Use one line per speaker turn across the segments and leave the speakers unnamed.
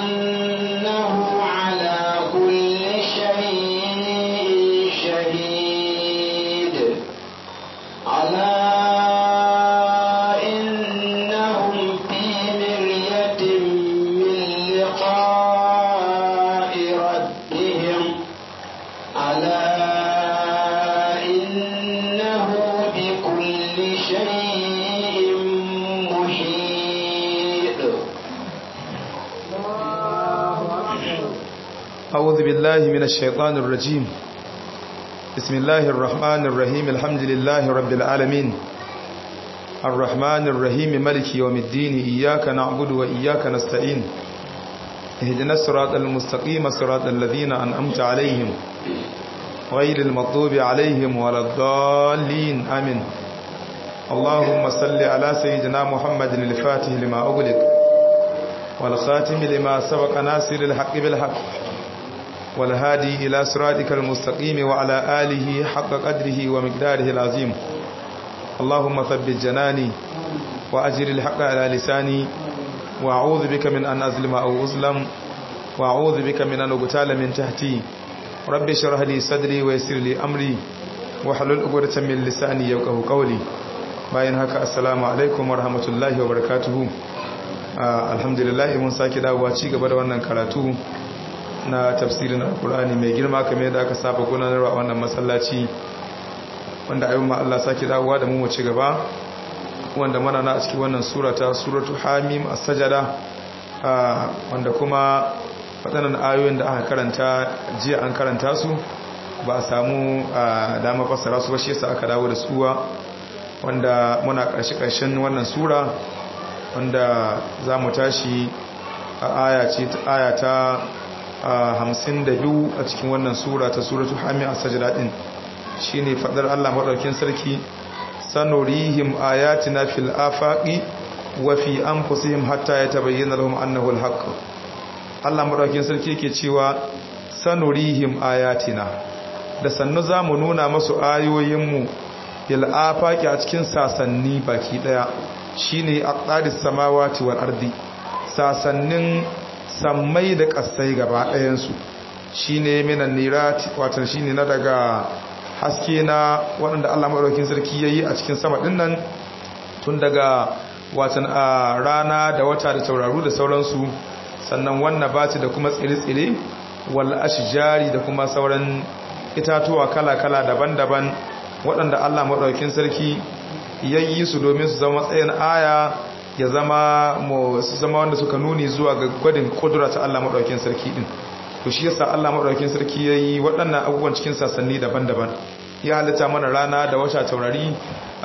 أنه على كل شيء شهيد ألا إنهم في مرية من لقاء ربهم ألا إنه بكل شيء محيط
أعوذ بالله من الشيطان الرجيم بسم الله الرحمن الرحيم الحمد لله رب العالمين الرحمن الرحيم ملك يوم الدين إياك نعبد وإياك نستعين اهدنا الصراط المستقيم صراط الذين أنعمت عليهم غير المغضوب عليهم ولا الضالين آمين اللهم صل على سيدنا محمد الفاتح لما أغلق والخاتم لما سبق ناصر الحق بالحق والهادي إلى صراطك المستقيم وعلى آله حق قدره ومقداره العظيم اللهم ثبت جناني وأجر الحق على لساني وأعوذ بك من أن أظلم أو أظلم وأعوذ بك من أن أغتال من تحتي رب اشرح لي صدري ويسر لي أمري واحلل عقدة من لساني يفقهوا قولي bayan haka assalamu alaikum warahmatullahi wabarakatuhu alhamdulillah mun sake dawowa ci gaba da wannan karatu na tafsirin alkur'ani mai girma kamar yadda aka saba gudanarwa a wannan masallaci wanda ayyun ma Allah sake dawowa da mu mu ci gaba wanda mana na a cikin wannan surata suratu hamim as-sajada wanda kuma waɗannan ayoyin da aka karanta jiya an karanta su ba a samu dama fassara su ba shi yasa aka dawo da suwa wanda muna ƙarshe ƙarshen wannan sura wanda za mu tashi a aya ta hamsin da biyu a cikin wannan sura ta suratu hami a sajada ɗin shi ne faɗar allah maɗaukin sarki sanurihim ayatina fil afaƙi wa fi an fusihim hatta ya tabayyana lahum annahu alhaq allah maɗaukin sarki ke cewa sanurihim ayatina da sannu za mu nuna masu ayoyinmu fil afaƙi a cikin sasanni baki ɗaya shine aqdadis samawati wal ardi sasannin sammai da ƙasai gaba ɗayansu shi ne minan nirati watan shi ne na daga haske na waɗanda allah maɗaukin sarki ya yi a cikin sama ɗin nan tun daga watan a rana da wata da tauraru da sauransu sannan wannan bati da kuma tsire-tsire wal ashjari da kuma sauran itatuwa kala-kala daban-daban waɗanda allah maɗaukin sarki ya yi su domin su zama matsayin aya ya zama su zama wanda suka nuni zuwa ga gwadin kudura ta Allah maɗaukin sarki ɗin to shi yasa Allah maɗaukin sarki ya yi waɗannan abubuwan cikin sassanni daban-daban ya halitta mana rana da wata taurari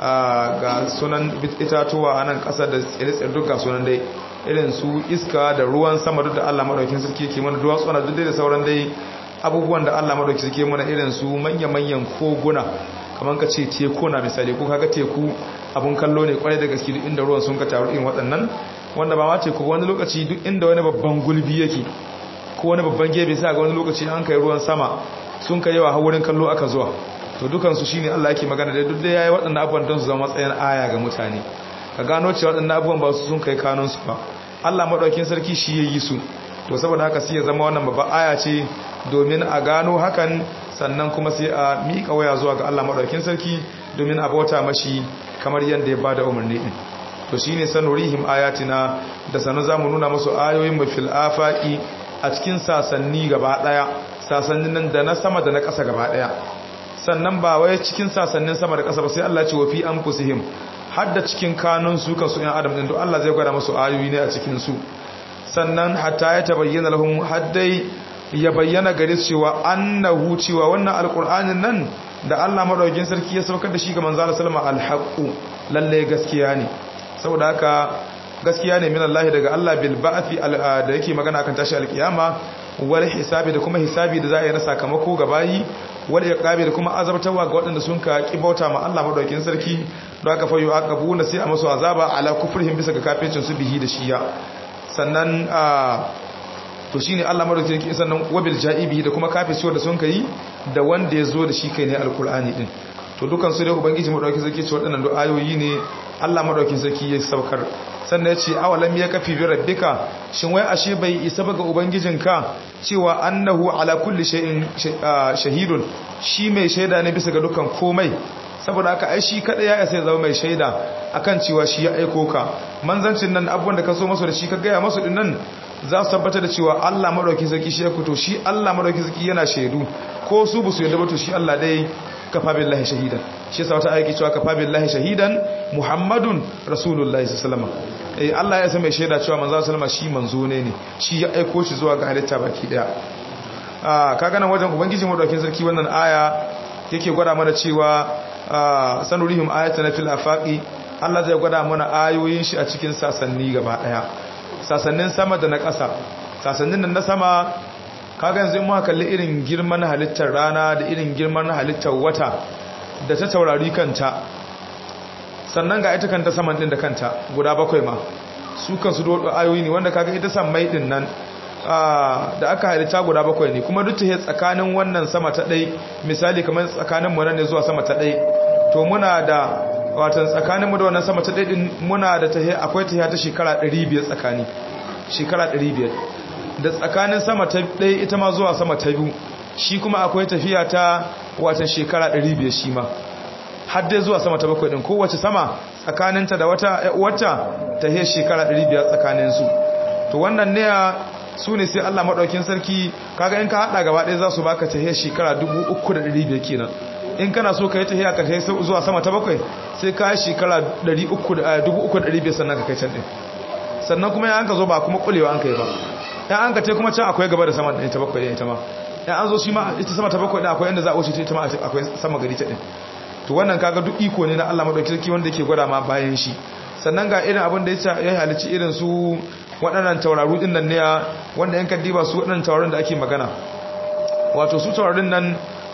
ga sunan itatuwa a nan ƙasa da tsire-tsire duk ga sunan dai irin su iska da ruwan sama duk da Allah maɗaukin sarki ke mana duwatsu na duk da sauran dai abubuwan da Allah maɗaukin sarki mana irin su manya-manyan koguna kamar ka ce teku na misali ko kaga teku abun kallo ne kwarai da gaske duk inda ruwan sun ka taru irin waɗannan wanda ba ma teku wani lokaci duk inda wani babban gulbi yake ko wani babban gebe sai ga wani lokaci an kai ruwan sama sun kai yawa wurin kallo aka zuwa to dukan su shine Allah yake magana da duk da yayi waɗannan abubuwan don su zama matsayin aya ga mutane ka gano cewa waɗannan abubuwan ba su sun kai kanun su ba Allah madaukakin sarki shi yayi su to saboda haka sai ya zama wannan babban aya ce domin a gano hakan sannan kuma sai a miƙa waya zuwa ga Allah maɗaukin sarki domin a bauta mashi kamar yadda ya ba da umarni ɗin to shi ne sanurihim ayatina da sanu za mu nuna masu ayoyin mafil afaƙi a cikin sasanni gaba ɗaya sasannin nan da na sama da na ƙasa gaba ɗaya sannan ba wai cikin sasannin sama da ƙasa ba sai Allah ce wa fi an fusihim har da cikin kanun su kansu ‘yan adam ɗin to Allah zai gwada masu ayoyi ne a cikin su sannan hatta ya tabayyana lahum haddai ya bayyana gare su cewa annahu cewa wannan alqur'anin nan da Allah madaukakin sarki ya saukar da shi ga manzo Allah sallama alhaqu lalle gaskiya ne saboda haka gaskiya ne min Allah daga Allah bil ba'thi da yake magana akan tashi alkiyama wal hisabi da kuma hisabi da za a yi na sakamako ga bayi wal iqabi da kuma azabtawa ga waɗanda sun ka kibauta ma Allah madaukakin sarki don haka fayu aqabuna sai a masu azaba ala kufrihim bisa ga kafircin su bihi da shiya sannan to shine Allah madaukakin sarki sannan wabil ja'ibi da kuma kafirciwar da sun kai da wanda ya zo da shi kai ne alqur'ani din to dukan su dai ubangiji madaukakin sarki ce waɗannan ayoyi ne Allah madaukakin sarki ya saukar sannan ya ce awalam ya kafi bi rabbika shin wai ashe bai isa ba ga ubangijinka cewa annahu ala kulli shay'in shahidun shi mai shaida ne bisa ga dukkan komai saboda haka ai shi kada ya isa ya zama mai shaida akan cewa shi ya aiko ka manzancin nan abubuwan da ka so masu da shi ka gaya masu din nan za su tabbatar da cewa Allah madauki sarki shi ya fito shi Allah madauki sarki yana shaidu ko su bu su yadda ba to shi Allah dai kafa billahi shahidan shi yasa wata aiki cewa kafa billahi shahidan muhammadun rasulullahi sallallahu alaihi wasallam eh Allah ya san mai shaida cewa manzo sallama shi manzo ne ne shi ya aiko shi zuwa ga halitta baki daya ah kaga nan wajen ubangiji madaukin sarki wannan aya yake gwada mana cewa sanurihim ayatan fil afaqi Allah zai gwada mana ayoyin shi a cikin sasanni gaba daya sasannin sama da na ƙasa sasannin nan na sama kaga yanzu in muka kalli irin girman halittar rana da irin girman halittar wata da ta taurari kanta sannan ga ita kanta saman din da kanta guda bakwai ma su kansu da ayoyi ne wanda kaga ita sammai din nan da aka halitta guda bakwai ne kuma duk ta tsakanin wannan sama ta ɗai misali kamar tsakanin mu ne zuwa sama ta ɗai to muna da watan tsakanin mu da wannan sama ta ɗai din muna da ta akwai ta ta shekara 500 tsakani shekara 500 da tsakanin sama ta ɗaya ita ma zuwa sama ta biyu shi kuma akwai tafiya ta watan shekara 500 shi ma har dai zuwa sama ta bakwai ɗin kowace sama tsakaninta da wata wata ta he shekara 500 tsakaninsu to wannan ne su ne sai Allah maɗaukin sarki kaga in ka haɗa gaba ɗaya za su baka ta he shekara 3,500 kenan in kana so ka yi ta he ka kai zuwa sama ta bakwai sai ka yi shekara 3,500 sannan ka kai can ɗin sannan kuma ya an ka zo ba kuma kulewa an kai ba ya an ka te kuma can akwai gaba da sama da ita bakwai da ita ma ya an zo shi ma ita sama ta bakwai da akwai inda za a wuce ita ma akwai sama gari ta din to wannan kaga duk iko ne na Allah madauki sarki wanda yake gwada ma bayan shi sannan ga irin abin da ya halici irin su waɗannan tauraru din nan ne wanda yan kaddiba su waɗannan taurarin da ake magana wato su taurarin nan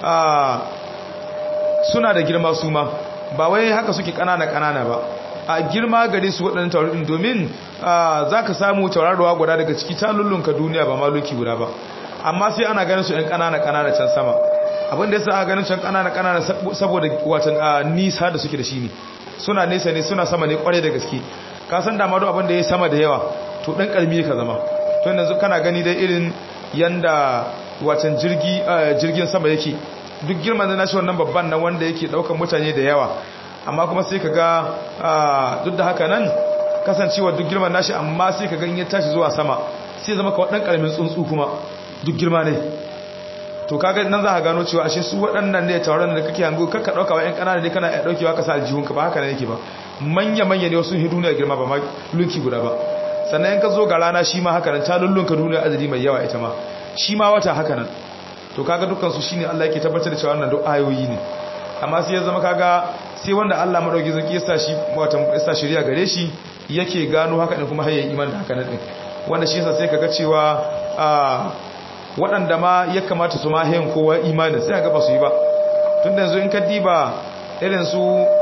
suna da girma su ma ba wai haka suke ƙanana ƙanana ba a girma gare su waɗannan taurarin domin za ka samu taurarwa guda daga ciki ta lullunka duniya ba maluki guda ba amma sai ana ganin su ‘yan ƙanana ƙanana can sama abin da ya sa a ganin can ƙanana ƙanana saboda watan nisa da suke da shi ne suna nesa ne suna sama ne ƙwarai da gaske ka san dama duk abin da ya sama da yawa to ɗan ƙarmi ka zama to yanzu kana gani dai irin yanda watan jirgin sama yake duk girman da nashi wannan babban nan wanda yake ɗaukar mutane da yawa amma kuma sai ka ga duk da haka nan kasancewa duk girman nashi amma sai ka ganye tashi zuwa sama sai zama ka waɗan ƙaramin tsuntsu kuma duk girma ne to kaga nan za ka gano cewa ashe su waɗannan ne tauraron da kake hango kakka ɗauka wa 'yan ƙanana ne kana ɗaukewa ka sa aljihunka ba haka ne yake ba manya-manya ne wasu duniya girma ba ma lunki guda ba sannan in ka zo ga rana shi ma haka nan ta lullunka duniya adadi mai yawa ita ma shi ma wata haka nan to kaga dukkan su shine Allah yake tabbatar da cewa wannan duk ayoyi ne amma sai ya zama kaga sai wanda Allah madauki zaki ya sa shi wata ya sa shari'a gare shi yake gano haka din kuma har yayi iman da haka nan din wanda shi yasa sai kaga cewa waɗanda ma ya kamata su ma hayin kowa imanin sai kaga ba su yi ba tunda yanzu in ka diba irin su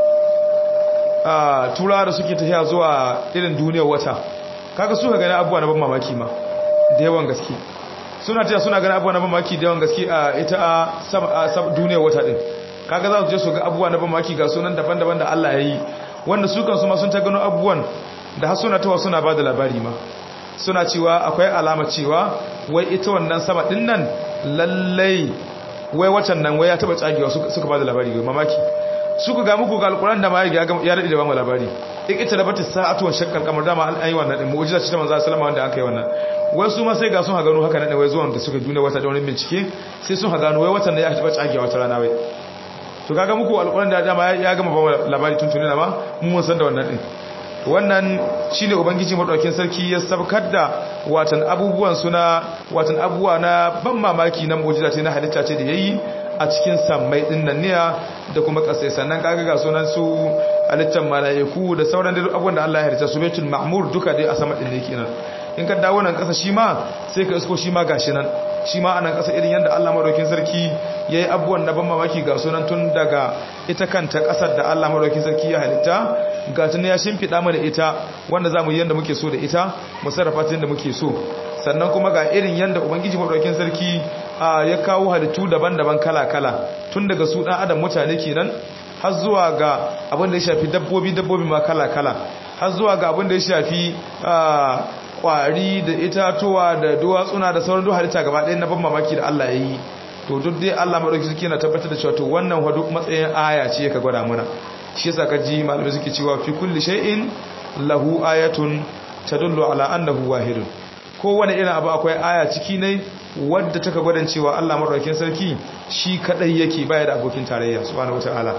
turawa da suke tafiya zuwa irin duniyar wata kaga su ka gani abubuwa na ban mamaki ma da yawan gaske suna tafiya suna gani abubuwa na ban mamaki da yawan gaske a ita a duniyar wata din kaga za su je su ga abubuwa na ban mamaki ga sunan daban-daban da Allah ya yi wanda su kansu ma sun ta gano abubuwan da har suna tawa suna ba da labari ma suna cewa akwai alama cewa wai ita wannan sama din nan lallai wai watan nan wai ya taba tsagewa suka ba da labari ga mamaki suka ga muku ga alquran da ma ya rade da ba mu labari in ita da bata sa'atu wan shakkal kamar dama an yi wannan din mu'jiza ce ta manzo sallama wanda aka yi wannan wai su ma sai ga sun ha gano haka nan wai zuwan da suka duniya wata da wani bincike sai sun ha gano wai watan da ya taba tsagewa wata rana wai to kaga muku alquran da dama ya gama ba labari tun tunina ma mun san da wannan din wannan shine ubangiji madaukakin sarki ya sabkar da watan abubuwan suna watan abubuwa na ban mamaki na mu'jiza ce na halitta ce da yayi a cikin sammai din nan ne da kuma kasai sannan kaga ga sunan su halittar malaiku da sauran duk abubuwan da Allah ya halitta su baitul ma'mur duka dai a sama din ne kenan in ka dawo nan kasa shi ma sai ka isko shi ma gashi nan shi ma anan kasa irin yanda Allah madaukakin sarki yayi abubuwan na ban mamaki ga sunan tun daga ita kanta kasar da Allah madaukakin sarki ya halitta ga tun ya shimfida mana ita wanda zamu yi yanda muke so da ita mu sarrafa ta yanda muke so sannan kuma ga irin yanda ubangiji madaukakin sarki ya kawo halittu daban-daban kala-kala tun daga su dan adam mutane kenan har zuwa ga abin da ya shafi dabbobi dabbobi ma kala-kala har zuwa ga abin da ya shafi kwari da itatuwa da duwatsuna da sauran duk halitta gaba ɗaya na ban mamaki da Allah ya yi to duk dai Allah madauki suke na tabbatar da cewa to wannan wa duk matsayin aya ce ka gwada mana shi yasa ka ji malamai suke cewa fi kulli shay'in lahu ayatun tadullu ala annahu wahidun kowane irin abu akwai aya ciki ne wadda taka gwadan cewa Allah madaukakin sarki shi kadai yake baya da abokin tarayya subhanahu wataala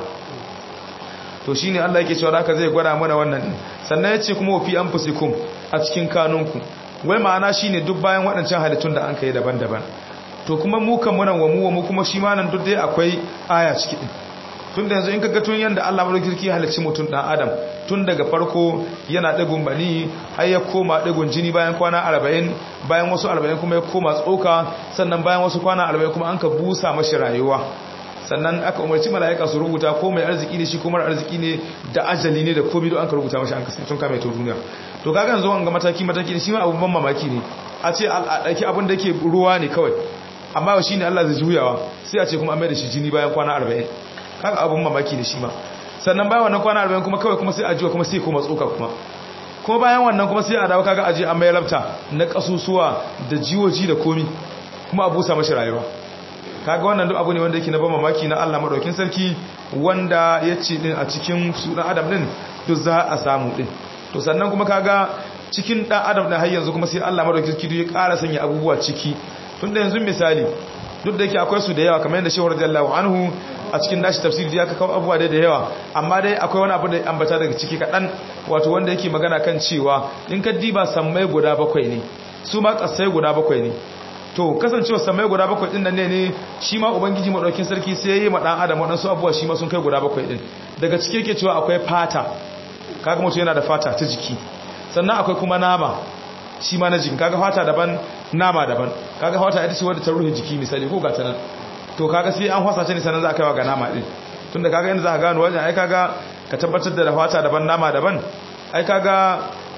to shine Allah yake cewa haka zai gwada mana wannan sannan yace kuma fi anfusikum a cikin kanunku wai ma'ana shine duk bayan waɗancan halittun da an kai daban-daban to kuma mu kan munan wa mu wa mu kuma shi ma nan duk dai akwai aya ciki din tun da yanzu in kaga tun yanda Allah madaukakin halicci mutum dan adam tun daga farko yana dagun bani har ya koma dagun jini bayan kwana 40 bayan wasu 40 kuma ya koma tsoka sannan bayan wasu kwana 40 kuma an ka busa mashi rayuwa sannan aka umarci mala'ika su rubuta ko mai arziki ne shi ko mara arziki ne da ajali ne da komai don an ka rubuta mashi an kasance tun kame to duniya to kaga yanzu an ga mataki mataki ne shi ma abubuwan mamaki ne a ce a ɗauki abin da ke ruwa ne kawai amma shi ne Allah zai juyawa sai a ce kuma an mai da shi jini bayan kwana 40 kaga abun mamaki ne shi ma sannan bayan wannan kwana 40 kuma kawai kuma sai ajiwa kuma sai kuma tsoka kuma kuma bayan wannan kuma sai a dawo kaga aje an mai labta na kasusuwa da jiwoji da komi kuma a busa mashi rayuwa kaga wannan duk abu ne wanda yake na ban mamaki na Allah madaukin sarki wanda ya ce din a cikin su dan adam din duk za a samu din to sannan kuma kaga cikin dan adam din har yanzu kuma sai Allah madaukin sarki ya ƙara sanya abubuwa ciki tunda yanzu misali duk da yake akwai su da yawa kamar yadda shehu radiyallahu anhu a cikin nashi tafsiri ya kawo abubuwa da yawa amma dai akwai wani abu da ambata daga ciki kaɗan wato wanda yake magana kan cewa in ka diba sammai guda bakwai ne su ma ƙasai guda bakwai ne to kasancewa sammai guda bakwai ɗin nan ne ne shi ma ubangiji maɗaukin sarki sai ya yi ma ɗan adam waɗansu abubuwa shi ma sun kai guda bakwai ɗin daga ciki yake cewa akwai fata kaga mutum yana da fata ta jiki sannan akwai kuma nama shi ma na jikin kaga fata daban nama daban kaga fata ita ce wadda ta rufe jiki misali ko gata nan to kaga sai an hwasa ce ne sanan za a kaiwa ga nama din tunda kaga inda za ka gano wajen ai kaga ka tabbatar da fata daban nama daban ai kaga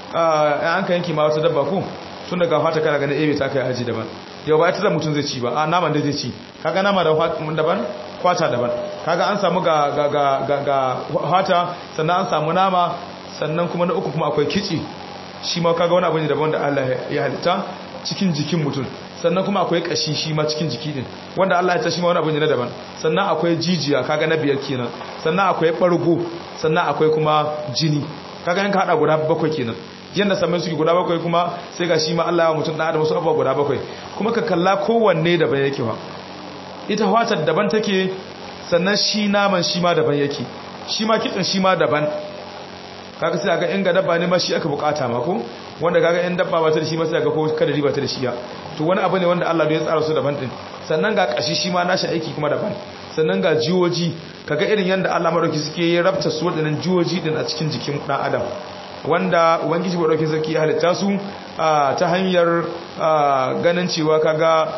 an ka yanki ma wata dabba ko tun daga fata kana ganin ebe ta kai aji daban yau ba ita da mutum zai ci ba a naman da zai ci kaga nama daban kwata daban kaga an samu ga ga ga ga fata sannan an samu nama sannan kuma na uku kuma akwai kici shi ma kaga wani abu ne daban da Allah ya halitta cikin jikin mutum sannan kuma akwai kashi shi ma cikin jiki din wanda Allah ya ta shi ma wani abu ne na daban sannan akwai jijiya kaga na biyar kenan sannan akwai bargo sannan akwai kuma jini kaga yanka hada guda bakwai kenan yanda saman suke guda bakwai kuma sai ga shi ma Allah ya mutum da adam wasu abubuwa guda bakwai kuma ka kalla kowanne daban yake wa ita fatar daban take sannan shi naman shi ma daban yake shi ma kitsin shi ma daban kaga sai ga in ga dabba ne ma shi aka bukata ma ko wanda kaga in dabba ba ta da shi ma sai ga ko kada riba ta da shi ya to wani abu ne wanda Allah ya tsara su daban din sannan ga kashi shi ma nashi aiki kuma daban sannan ga jiwoji kaga irin yanda Allah madauki suke yi rabta su wadannan jiwoji din a cikin jikin dan adam wanda ubangiji madauki sarki ya halitta su ta hanyar ganin cewa kaga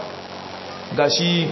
gashi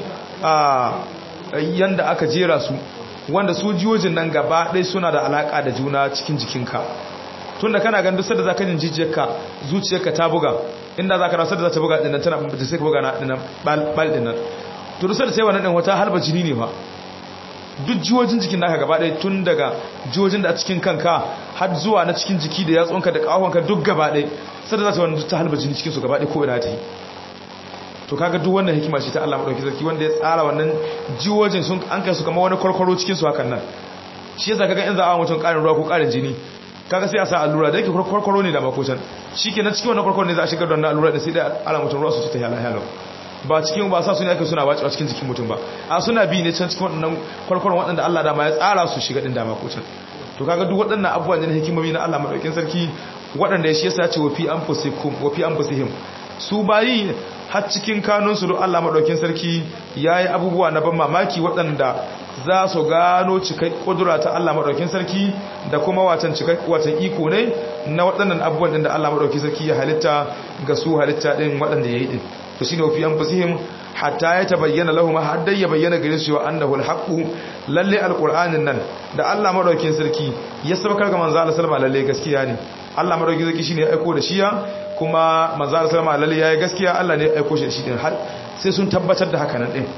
yanda aka jera su wanda su jiyojin nan gaba ɗai suna da alaƙa da juna cikin jikinka tun da kana ganin dusar da za ka jin jijiyarka zuciyarka ta buga inda za ka rasar da za ta buga ɗinan tana da sai ka buga na ɗinan ɓal ɗinan to dusar da sai wannan ɗin wata halba jini ne ba duk jiwojin jikin naka gaba ɗaya tun daga jiwojin da a cikin kanka har zuwa na cikin jiki da yatsunka da ƙahonka duk gaba ɗaya sai da za ta wani ta halba jini cikinsu gaba ɗaya ko ina ta yi to kaga duk wannan hikima ce ta Allah madauki sarki wanda ya tsara wannan jiwojin sun an kai su kamar wani kwarkwaro cikin su hakan nan shi yasa kaga in za a mutum karin ruwa ko karin jini kaga sai a sa allura da yake kwarkwaro ne da makocan shikenan cikin wannan kwarkwaro ne za a shigar da wannan allura da sai da ala mutum ruwa su ta hala hala ba cikin ba sa su ne ake suna wacewa cikin jikin mutum ba a suna bi ne can cikin waɗannan kwarkwaron waɗanda Allah dama ya tsara su shiga din da makocan to kaga duk waɗannan abubuwan ne hikimomi na Allah madaukin sarki waɗanda shi yasa ya ce wa fi anfusikum wa fi anfusihim su bayi har cikin kanunsu don Allah maɗaukin sarki ya yi abubuwa na ban mamaki waɗanda za su gano cikai ƙudura ta Allah maɗaukin sarki da kuma watan cikai watan iko ne na waɗannan abubuwan ɗin da Allah maɗaukin sarki ya halitta ga su halitta ɗin waɗanda ya yi ɗin to shi ne wafi an fasihim hatta ya ta bayyana lahu ma har dai ya bayyana gare su wa annahu alhaqu lalle alqur'anin nan da Allah maɗaukin sarki ya sabakar ga manzo Allah sallama lalle gaskiya ne Allah maɗaukin sarki shine ya aiko da shiya kuma manzo Allah sallama lalle yayi gaskiya Allah ne ya aiko shi shi din har sai sun tabbatar da haka nan din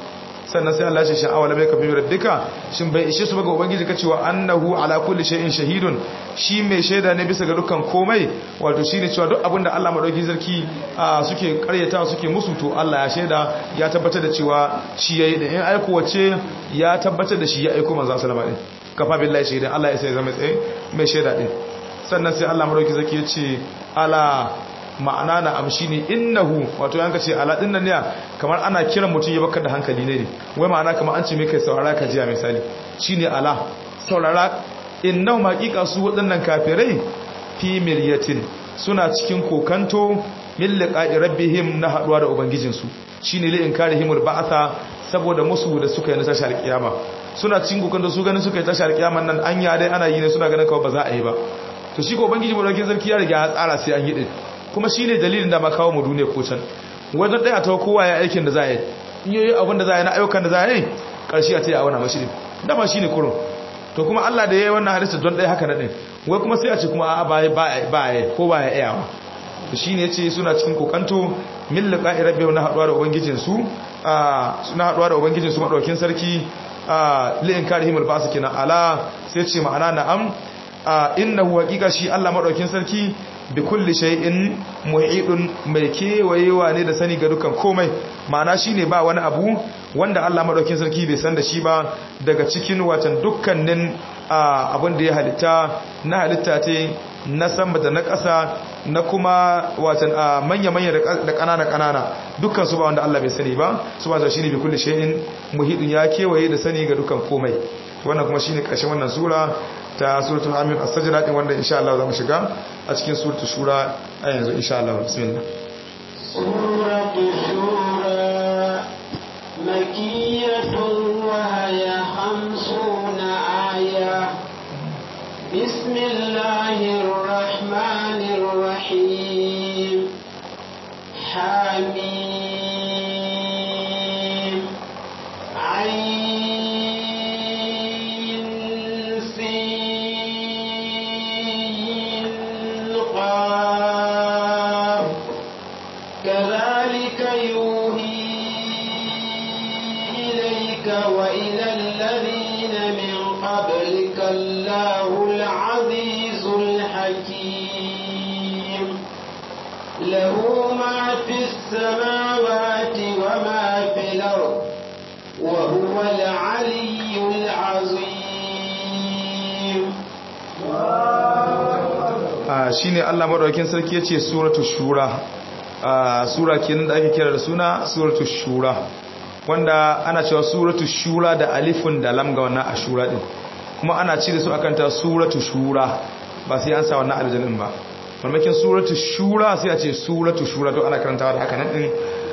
sannan sai Allah ya ce sha'awa lamai kafin rabbika shin bai ishe su ba ga ubangiji ka cewa annahu ala kulli shay'in shahidun shi mai shaida ne bisa ga dukkan komai wato shine cewa duk abinda Allah madauki sarki suke karyata suke musu to Allah ya shaida ya tabbatar da cewa shi yayi da in aiko wace ya tabbatar da shi ya aiko manzo sallama din kafa billahi shaidan Allah ya sai zama tsaye mai shaida din sannan sai Allah madauki sarki ya ce ala ma'ana na amshi ne innahu wato yanka ce ala din nan ne kamar ana kiran mutum ya baka da hankali ne wai ma'ana kamar an ce mai kai saurara ka jiya misali shine ala saurara innahu haqiqa su waɗannan kafirai fi miryatin suna cikin kokanto min liqa'i rabbihim na haduwa da ubangijinsu shine li inkarihimul ba'atha saboda musu da suka yi na tashar kiyama suna cikin kokanto su ganin suka yi tashar kiyaman nan an ya dai ana yi ne suna ganin kawai ba za a yi ba to shi ko ubangiji mu dauke sarki ya riga ya tsara sai an yi din kuma shine dalilin da ma kawo mu duniya ko can wajen daya ta kowa ya aikin da za a yi in yi abin da za a yi na ayyukan da za a yi karshe a ta yi a wani mashi dama shine kurun to kuma Allah da ya yi wannan hadisi don ɗaya haka na ɗin wai kuma sai a ce kuma a ba ya ko ba ya iyawa to shi ne ce suna cikin kokanto min liqa'i rabbihim na haɗuwa da ubangijinsu suna haɗuwa da ubangijinsu madaukin sarki li inkarihim al-basu kina ala sai ce ma'ana na'am innahu haqiqa shi Allah madaukin sarki bi kulli shay'in muhidun mai kewayewa ne da sani ga dukan komai ma'ana shine ba wani abu wanda Allah madaukin sarki bai san da shi ba daga cikin watan dukkanin abin da ya halitta na halitta ce na sama da na ƙasa na kuma watan manya-manya da ƙanana-ƙanana dukkan su ba wanda Allah bai sani ba su ba shine bi kulli shay'in muhidun ya kewaye da sani ga dukan komai wannan kuma shine ƙarshen wannan sura ta suratul hamim as-sajda din wanda insha Allah zamu shiga a cikin suratul shura a yanzu insha Allah bismillah
suratul shura makkiyatun wa hiya khamsuna aya bismillahir rahmanir rahim hamim ayn كذلك يوحي إليك وإلى الذين من قبلك الله العزيز الحكيم له ما في السماوات وما في الأرض وهو العلي العظيم
shine Allah madaukakin sarki yace suratul shura sura kenan da ake kira da suna suratul shura wanda ana cewa suratul shura da alifun da lam ga wannan ashura din kuma ana cire su akan ta suratul shura ba sai an sa wannan aljannin ba mamakin suratul shura sai a ce suratul shura to ana karantawa da haka nan din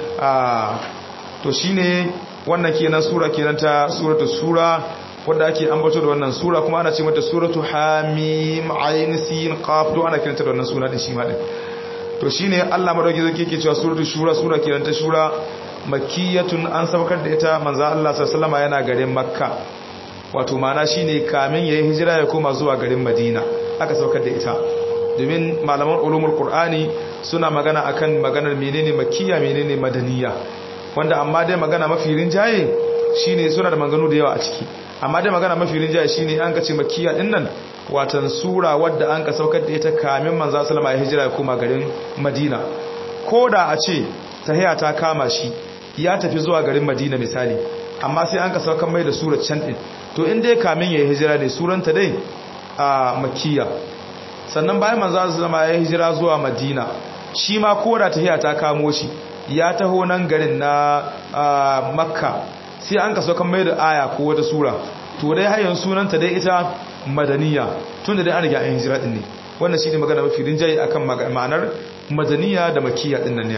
to shine wannan kenan sura kenan ta suratul shura wadda ake ambato da wannan sura kuma ana ce mata suratu hamim ayin sin qaf to ana kiranta da wannan suna din shi ma din to shine Allah madauki zai yake cewa suratu shura sura kiran ta shura makkiyatun an sabakar da ita manzo Allah sallallahu alaihi yana garin makka wato mana shine kamin yayi hijira ya koma zuwa garin madina aka saukar da ita domin malaman ulumul qur'ani suna magana akan maganar menene makkiya menene madaniya wanda amma dai magana mafi rinjaye shine suna da maganganu da yawa a ciki amma dai magana mafi rinjaye shine an kace makkiya din nan watan sura wadda an ka saukar da ita kamin manzo sallama ya hijira ya koma garin Madina koda a ce tahiya ta kama shi ya tafi zuwa garin Madina misali amma sai an ka saukar mai da surar can din to in dai kamin ya hijira ne suranta dai a makkiya sannan bayan manzo sallama ya hijira zuwa Madina shi ma koda tahiya ta kamo shi ya taho nan garin na Makka sai an kaso kan mai da aya ko wata sura to dai har yanzu sunanta dai ita madaniya tunda dai an riga an hijira din ne wannan shine magana mafi rinjaye akan ma'anar madaniya da makkiya din nan ne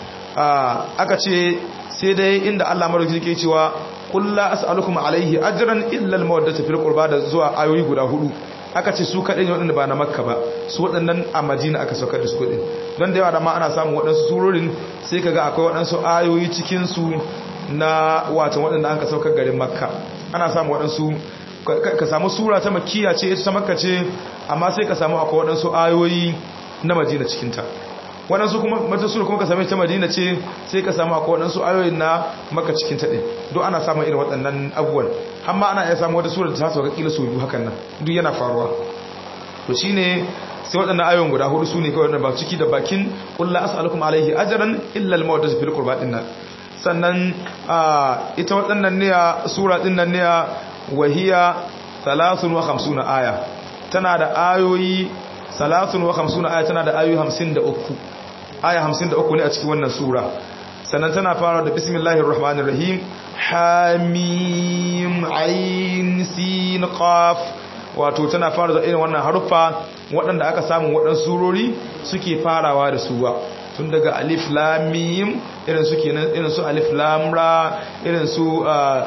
aka ce sai dai inda Allah madauki yake cewa qul la as'alukum alayhi ajran illa al-mawaddata fil qurba da zuwa ayoyi guda hudu aka ce su kadai ne waɗanda ba na makka ba su waɗannan a madina aka saukar da su kudin don da yawa da ma ana samun waɗansu surorin sai kaga akwai waɗansu ayoyi cikin su na watan waɗanda an ka saukar garin makka ana samu waɗansu ka samu sura ta makiya ce ita ta makka ce amma sai ka samu akwai waɗansu ayoyi na madina cikinta waɗansu kuma mata sura kuma ka same ta madina ce sai ka samu akwai waɗansu ayoyin na maka cikin ta ɗin duk ana samun irin waɗannan abubuwan amma ana iya samun wata sura da ta sauka kila sau biyu hakan nan duk yana faruwa to shine sai waɗannan ayoyin guda hudu su ne kawai waɗanda ba ciki da bakin ƙulla as'alukum alaihi ajran illa al-mawaddatu fil qurba din nan sannan ita waɗannan ne sura din nan ne wahiya 53 aya tana da ayoyi 53 aya tana da ayoyi 53 aya 53 ne a cikin wannan sura sannan tana fara da bismillahir rahmanir rahim hamim ain sin qaf wato tana fara da irin wannan haruffa waɗanda aka samu waɗansu surori suke farawa da suwa tun daga alif lamim irin su kenan irin su alif lam ra irin su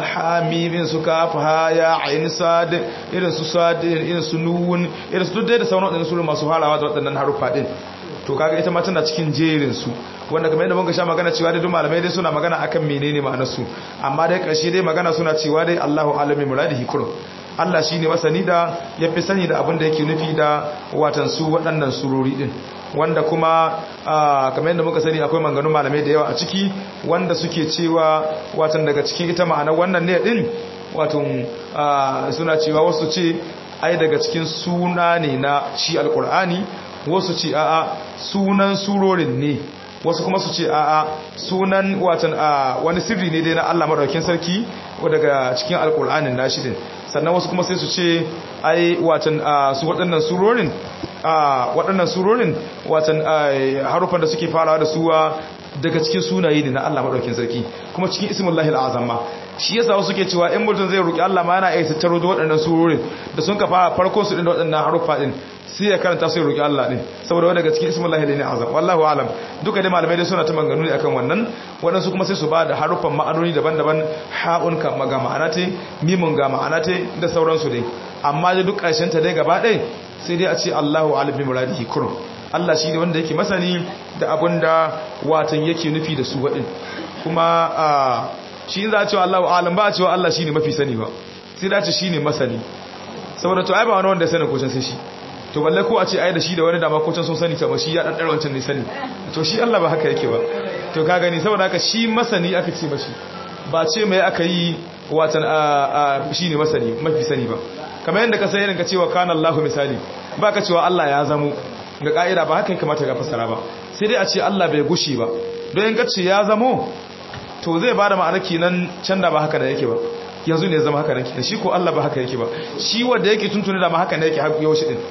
hamim irin su kaf ha ya ain sad irin su sad irin su nun irin su duk da sauran waɗannan surori masu farawa da waɗannan haruffa din to kaga ita ma tana cikin jerin su wanda kamar yadda muka sha magana cewa dai duk malamai dai suna magana akan menene ma'anar su amma dai ƙarshe dai magana suna cewa dai Allahu alami muradihi kurum Allah shi ne masani da ya fi sani da abin da yake nufi da watan su waɗannan surori ɗin wanda kuma kamar yadda muka sani akwai manganun malamai da yawa a ciki wanda suke cewa watan daga cikin ita ma'anar wannan ne ɗin watan suna cewa wasu ce ai daga cikin suna ne na shi alƙur'ani wasu ce a'a sunan surorin ne wasu kuma su ce a'a sunan watan wani sirri ne dai na Allah madaukakin sarki daga cikin alƙur'anin nashi din sannan wasu kuma sai su ce ai watan su waɗannan surorin waɗannan surorin watan harufan da suke farawa da suwa daga cikin sunaye ne na Allah madaukakin sarki kuma cikin ismullahi al'azam ma shi yasa wasu ke cewa in mutum zai roki Allah ma yana iya tattaro da waɗannan surorin da sun kafa farko su din da waɗannan harufa din sai ya karanta sai roki Allah din saboda wanda daga cikin ismullahi al'azam wallahu alam duka dai malamai dai suna ta maganganu ne akan wannan waɗansu kuma sai su ba da harufan ma'anoni daban-daban ha'un ka ga ma'ana ta mimun ga ma'ana ta da sauransu dai amma dai duk ƙarshen ta dai gaba ɗaya sai dai a ce Allahu alim bi muradihi kurum Allah shi ne wanda yake masani da abin da watan yake nufi da su waɗin kuma shi za a cewa Allah alam ba a cewa Allah shi ne mafi sani ba sai da ce shi ne masani saboda to ai ba wani wanda ya sani ko can sai shi to balle ko a ce ai da shi da wani dama ko can sun sani ta shi ya dan wancan ne sani to shi Allah ba haka yake ba to ka gani saboda haka shi masani aka ce mashi ba ce mai aka yi watan shi ne masani mafi sani ba kamar yadda ka sai irin ka cewa kana Allahu misali ba ka cewa Allah ya zamo ga ka'ida ba haka kamata ga fasara ba sai dai a ce Allah bai gushi ba don in ka ce ya zamo to zai bada ma'anar kenan can da ba haka da yake ba yanzu ne zama haka nan kenan shi ko Allah ba haka yake ba shi wanda yake tuntuni da ma haka ne yake har yau shi din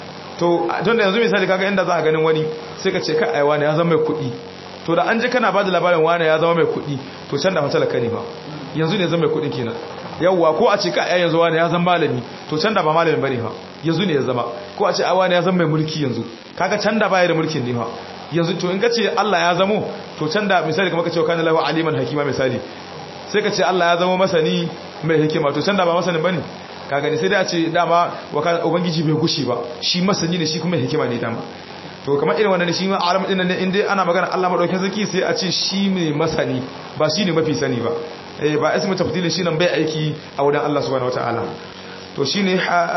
to don da yanzu misali kaga inda za a ganin wani sai ka ce ka aiwa ne ya zama mai kuɗi to da an ji kana ba da labarin wani ya zama mai kuɗi to can da matalaka ne ba yanzu ne zama mai kuɗin kenan yawwa ko a ce ka ai yanzu wani ya zama malami to can da ba malamin bane fa yanzu ne ya zama ko a ce a wani ya zama mai mulki yanzu kaga can da baya da mulkin ne fa yanzu to in ka ce Allah ya zamo to can da misali kamar ka ce kana lahu aliman hakima misali sai ka ce Allah ya zama masani mai hikima to can da ba masanin bane ka gani sai dai a ce dama ubangiji bai gushi ba shi masani ne shi kuma hikima ne dama to kamar irin wannan shi ma alam din nan in dai ana magana Allah madaukakin sarki sai a ce shi ne masani ba shi ne mafi sani ba eh ba ismu tafdilin shi nan bai aiki a wurin Allah subhanahu wataala to shine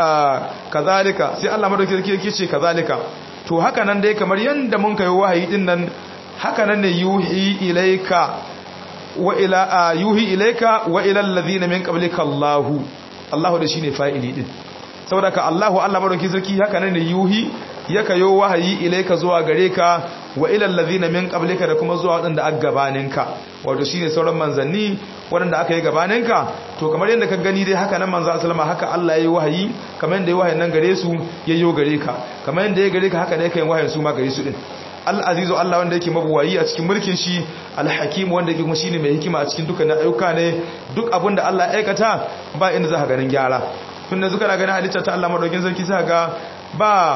kazalika sai Allah madaukakin sarki yake ce kazalika to haka nan dai kamar yanda mun kai wahayi din nan haka nan ne yuhi ilaika wa ila yuhi ilaika wa ila alladhina min qablika Allahu Allahu da shine fa'ili din saboda ka Allahu Allah madaukakin sarki haka nan ne yuhi yaka yo wahayi ilaika zuwa gare ka wa ilal ladhina min qablika da kuma zuwa wadanda aka gabaninka wato shine sauran manzanni wadanda aka yi gabaninka to kamar yadda ka gani dai haka nan manzo sallama haka Allah yayi wahayi kamar yadda yayi wahayin nan gare su yayyo gare ka kamar yadda ya gare ka haka ne kai wahayin su ma gare su din al-azizu Allah wanda yake mabuwayi a cikin mulkin shi al-hakim wanda yake kuma shine mai hikima a cikin dukkan ayyuka ne duk abin da Allah ya aikata ba inda za ka ganin gyara tunda zuka na ganin halitta ta Allah madaukin sarki sai ga ba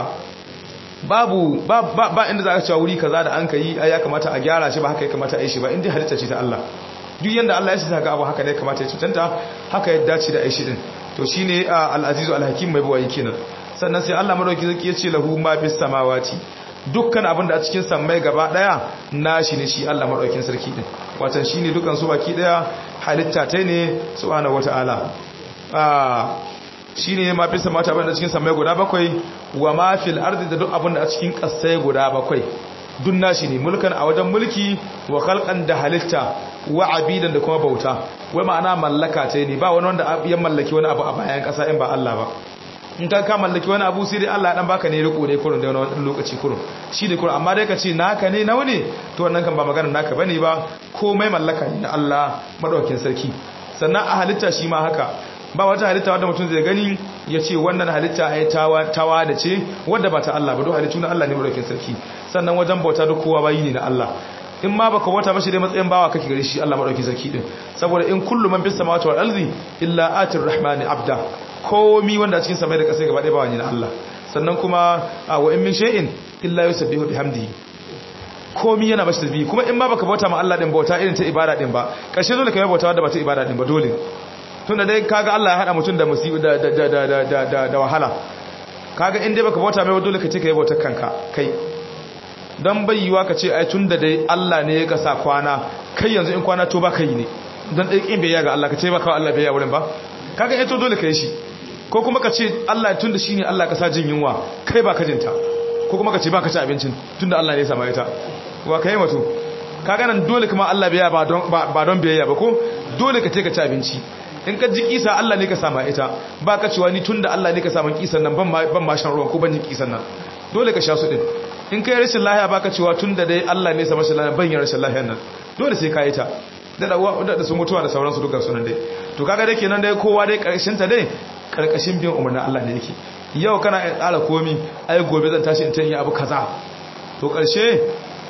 babu ba, ba, ba inda za ka cewa wuri kaza da an ka yi ya kamata a gyara shi ba haka ya kamata a yi shi ba inda halitta ce ta Allah duk yanda Allah ya shi ga abu haka ne kamata ya cutanta haka ya dace da aishi din to shine al-azizu al-hakim mai bawayi kenan sannan sai Allah madauki zaki ya ce lahu ma bis samawati dukkan abin da a cikin sammai gaba daya nashi ne shi Allah madaukin sarki din watan shine dukan su baki daya halitta ta ne subhanahu wataala ah shine ma fi samata abin da cikin sammai guda bakwai wa ma fil ardi da duk abin da a cikin kasai guda bakwai dun nashi ne mulkan a wajen mulki wa khalqan da halitta wa abidan da kuma bauta wai ma'ana mallaka ce ne ba wani wanda ya mallaki wani abu a bayan kasa in ba Allah ba in ka ka mallaki wani abu sai dai Allah dan baka ne riko ne kurun da wani lokaci kurun shi ne kurun amma dai ka ce naka ne nawa ne to wannan kan ba maganar naka bane ba komai mallaka ne na Allah madaukakin sarki sannan a halitta shi ma haka ba wata halitta wadda mutum zai gani ya ce wannan halitta ai tawa tawa da ce wadda ba ta Allah ba don halittu na Allah ne madaukakin sarki sannan wajen bauta duk kowa bayi ne na Allah in ma baka bauta ba shi dai matsayin bawa kake gare shi Allah madaukakin sarki din saboda in kullu man bis samawati wal ardi illa atir rahmani abda komi wanda a cikin samai da ƙasa gaba ɗaya bawa ne na Allah sannan kuma wa in min shay'in illa yusabbihu bihamdihi komi yana bashi tasbihi kuma in ma baka bauta ma Allah din bauta irin ta ibada din ba ƙarshe dole ka yi bauta wadda ba ta ibada din ba dole tunda dai kaga Allah ya hada mutum da musibi da da da da da da wahala kaga in dai baka bauta mai dole ka ce ka yi bautar kanka kai dan bayyuwa ka ce ai tunda dai Allah ne ya kasa kwana kai yanzu in kwana to ba kai ne dan dai kin bai ga Allah ka ce ba ka Allah bai ya wurin ba kaga eh to dole ka yi shi ko kuma ka ce Allah tun da shi ne Allah ka sa jin yunwa kai ba ka jinta ko kuma ka ce ba ka ci abincin tun da Allah ne ya sama ita wa ka yi mato ka ganin dole kuma Allah biya ba don biyayya ba ko dole ka ce ka ci abinci in ka ji kisa Allah ne ka sama ita ba ka cewa ni tun da Allah ne ka samun kisan nan ban ma shan ruwan ko ban jin kisan nan dole ka sha su din in ka yi rashin lahiya ba ka cewa tun da dai Allah ne sama rashin lahiya ban yi rashin lahiyan nan dole sai ka yi ta da da sun mutuwa da sauransu dukkan sunan dai to kaga dai kenan dai kowa dai karshen ta dai karkashin bin umarnin Allah ne yake yau kana yin tsara komi ai gobe zan tashi in ta yi abu kaza to karshe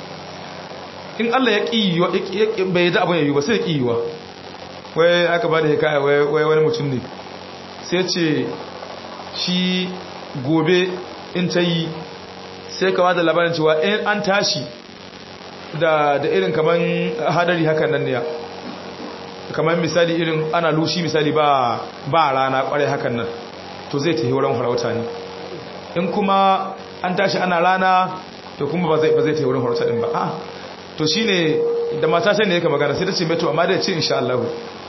in Allah ya ƙi bai yi da abin yayi ba sai ya ƙi yiwa wai aka ba da hikaya wai wani mutum ne sai ce shi gobe in ta yi sai ka da labarin cewa in an tashi da irin kaman hadari hakan nan ne ya kamar misali irin ana lushi misali ba ba rana kwarai hakan nan to zai tafi wurin farauta ne in kuma an tashi ana rana to kuma ba zai ba zai tafi wurin farauta din ba a to shine da mata sai ne yake magana sai ta ce mai to amma da ya ce insha Allah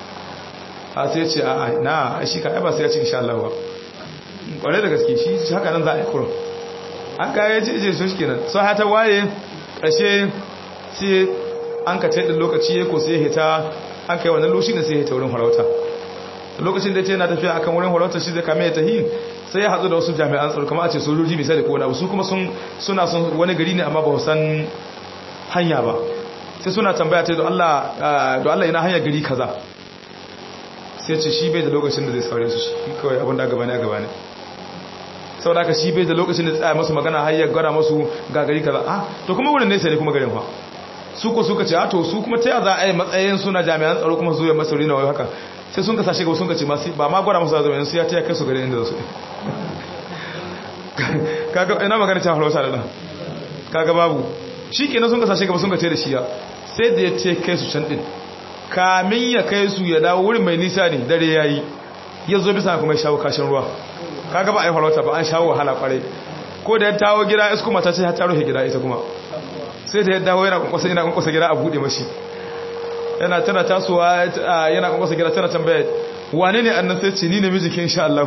a sai ya ce a na shi ka ba sai ya ce insha Allah ba kwarai da gaske shi haka nan za a yi kurum an kaya ce je so shikenan so ha ta waye ƙarshe sai an ka taɗin lokaci ya ko sai ya hita an kai wannan loshi ne sai ya ta wurin farauta lokacin da ya ce yana tafiya akan wurin farauta shi zai kame ya tahi sai ya hatsu da wasu jami'an tsaro kamar a ce sojoji misali ko wani abu su kuma suna son wani gari ne amma ba san hanya ba sai suna tambaya ta don Allah yana hanya gari kaza sai ce shi bai da lokacin da zai saurare su shi kawai abin da gaba ne a gaba ne sau da aka shi bai da lokacin da tsaya masu magana har ya gwada masu ga gari kaza ah to kuma wurin nesa ne kuma garin fa su ko suka ce a to su kuma ta za a yi matsayin suna jami'an tsaro kuma su yi masu rina wai haka sai sun kasa shiga sun ka ce masu ba ma gwada masu zama su ya taya kai su garin inda su kaga ina magana ta halauta da nan kaga babu shi kenan sun kasa shiga sun ka ce da shi ya sai da ya ce kai su can din kamin ya kai su ya dawo wurin mai nisa ne dare yayi ya zo bisa kuma ya shawo kashin ruwa kaga ba a yi farauta ba an shawo wahala kwarai ko da ya tawo gida isku mata ce ta rufe gida ita kuma sai da ya dawo yana kwankwasa yana kwankwasa gida a bude mashi yana tana tasowa yana kwankwasa gida tana tambaya wane ne annan sai ce ni ne miji ke insha Allah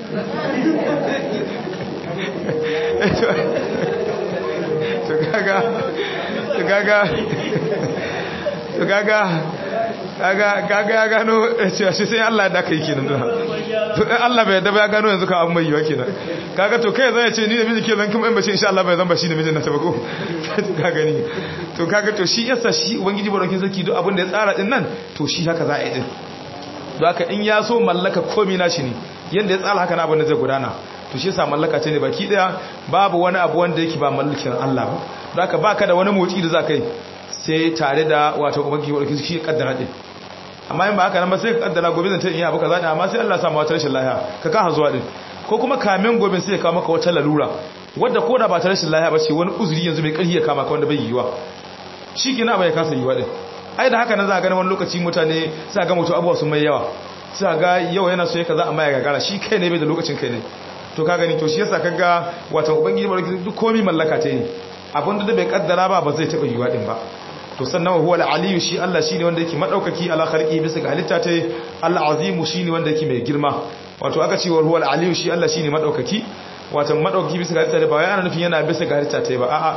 to kaga to kaga to kaga kaga kaga ya gano cewa shi sai Allah da kai kenan da to in Allah bai yadda ba ya gano yanzu ka abu mai yiwa kenan kaga to kai zai ce ni da miji ke zan kuma in bace insha Allah bai zan ba shi da mijin na tabako to kaga ni to kaga to shi yasa shi ubangiji barkin sarki duk abin da ya tsara din nan to shi haka za a yi din don haka in ya so mallaka komai na shi ne yanda ya tsara haka na abin da zai gudana to shi yasa mallaka ce ne baki daya babu wani abu wanda yake ba mallakin Allah ba don haka baka da wani motsi da za ka yi sai tare da wato ubangiji barkin shi ya kaddara din amma in ba haka nan ba sai ka kaddara gobe zan ta iya abu kaza ne amma sai Allah ya sa wata rashin lafiya ka ka zuwa din ko kuma kamin gobe sai ya kawo maka wata lalura wadda ko da ba ta rashin lafiya ba ce wani uzuri yanzu mai karhi ya kama ka wanda bai yiwa shi kina bai kasa yiwa din ai da haka nan za a gani wani lokaci mutane sai ga mutu abuwa sun mai yawa sai ga yau yana so ya kaza amma ya gagara shi kai ne bai da lokacin kai ne to ka gani to shi yasa kaga wato ubangiji barki duk komai mallaka ta ne abin da bai kaddara ba ba zai taba yiwa din ba to sannan huwa al-aliyu shi Allah shine wanda yake madaukaki ala khalqi bisa ga halitta ta al-azimu shine wanda yake mai girma wato aka ce huwa al-aliyu shi Allah shine madaukaki wato madaukaki bisa ga halitta ta ba yana nufin yana bisa ga halitta ta ba a'a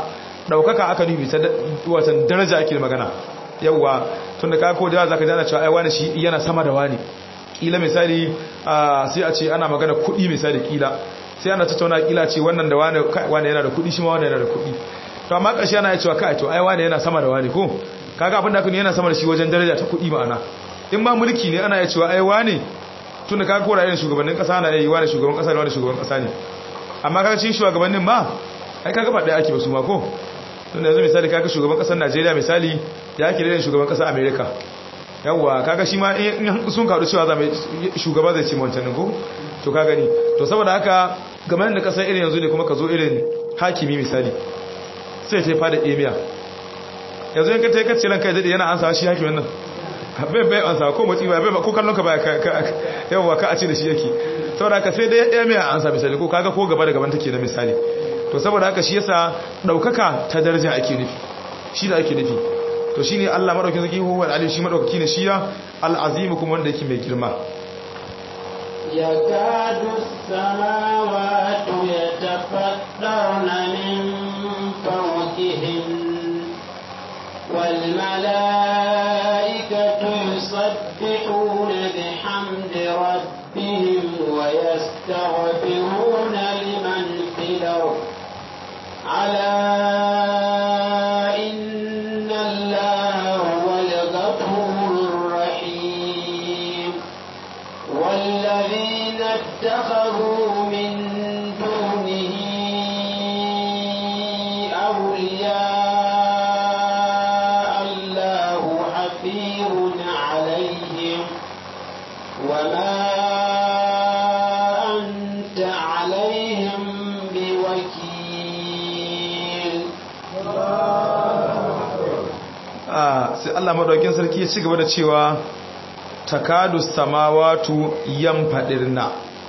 daukaka aka nufi ta watan daraja ake magana yawa tunda ka ko da zaka jana cewa ai wani shi yana sama da wani kila misali sai a ce ana magana kuɗi misali kila sai ana tattauna kila ce wannan da wani wani yana da kuɗi shi ma wani yana da kuɗi to amma ƙarshe ana cewa kai to ai wani yana sama da wani ko kaga abin da kun yana sama da shi wajen daraja ta kuɗi ma'ana in ma mulki ne ana cewa ai wani tunda kaga ko ra'ayin shugabannin kasa na yi wani shugaban kasa ne wani shugaban kasa ne amma kaga cikin shugabannin ma ai kaga ba ɗaya ake ba su ma ko tunda yanzu misali kaga shugaban kasar Najeriya misali ya ake da shugaban kasar America yawwa kaga shi ma in sun karu cewa za mai shugaba zai ce wancan ko to ka gani to saboda haka game da kasar irin yanzu ne kuma ka zo irin hakimi misali sai ta fada emiya yanzu yanka ta yi kacce ranka ya daɗe yana ansa shi hakimin nan bai bai ansa ko motsi ba ko kallon ka ba yawwa ka a ce da shi yake saboda haka sai dai emiya ansa misali ko kaga ko gaba da gaban take na misali to saboda haka shi yasa ɗaukaka ta daraja ake nufi shi da ake nufi to shi ne Allah maɗaukin zaki huwa alim shi maɗaukaki ne shi ya al'azimu kuma wanda yake mai girma
يكاد السماوات يتفطرن من فوقهن والملائكة يسبحون بحمد ربهم ويستغفرون لمن في الأرض على إن الله هو الغفور الرحيم والذين اتخذوا من دونه أولياء الله حفيظ عليهم وما أنت عليهم بوكيل
sai Allah madaukin sarki ya ci gaba da cewa takadu samawatu yanfadirna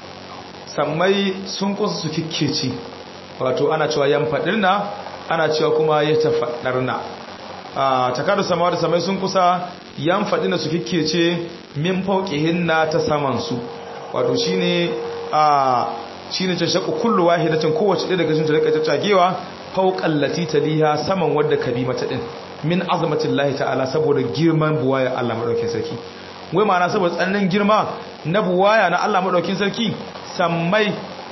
sammai sun kusa su kikkeci wato ana cewa yanfadirna ana cewa kuma ya tafaddarna takadu samawatu sammai sun kusa yanfadirna su kikkece min fauqihinna ta saman su wato shine a shine ta shaku kullu wahidatin kowace ɗaya daga cikin ta rika tattagewa fauqal lati taliha saman wadda kabi mata din min azamatin lahi ta'ala saboda girman buwaya Allah maɗaukin sarki wai ma'ana saboda tsananin girma na buwaya na Allah maɗaukin sarki sammai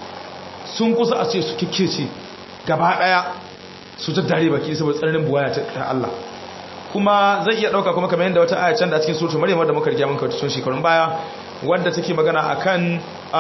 sun kusa a ce su kikkece gaba ɗaya su ta dare baki saboda tsananin buwaya ta Allah kuma zai iya ɗauka kuma kamar yadda wata aya can da a cikin suratul maryam wadda muka riga mun kawo tun shekarun baya wadda take magana akan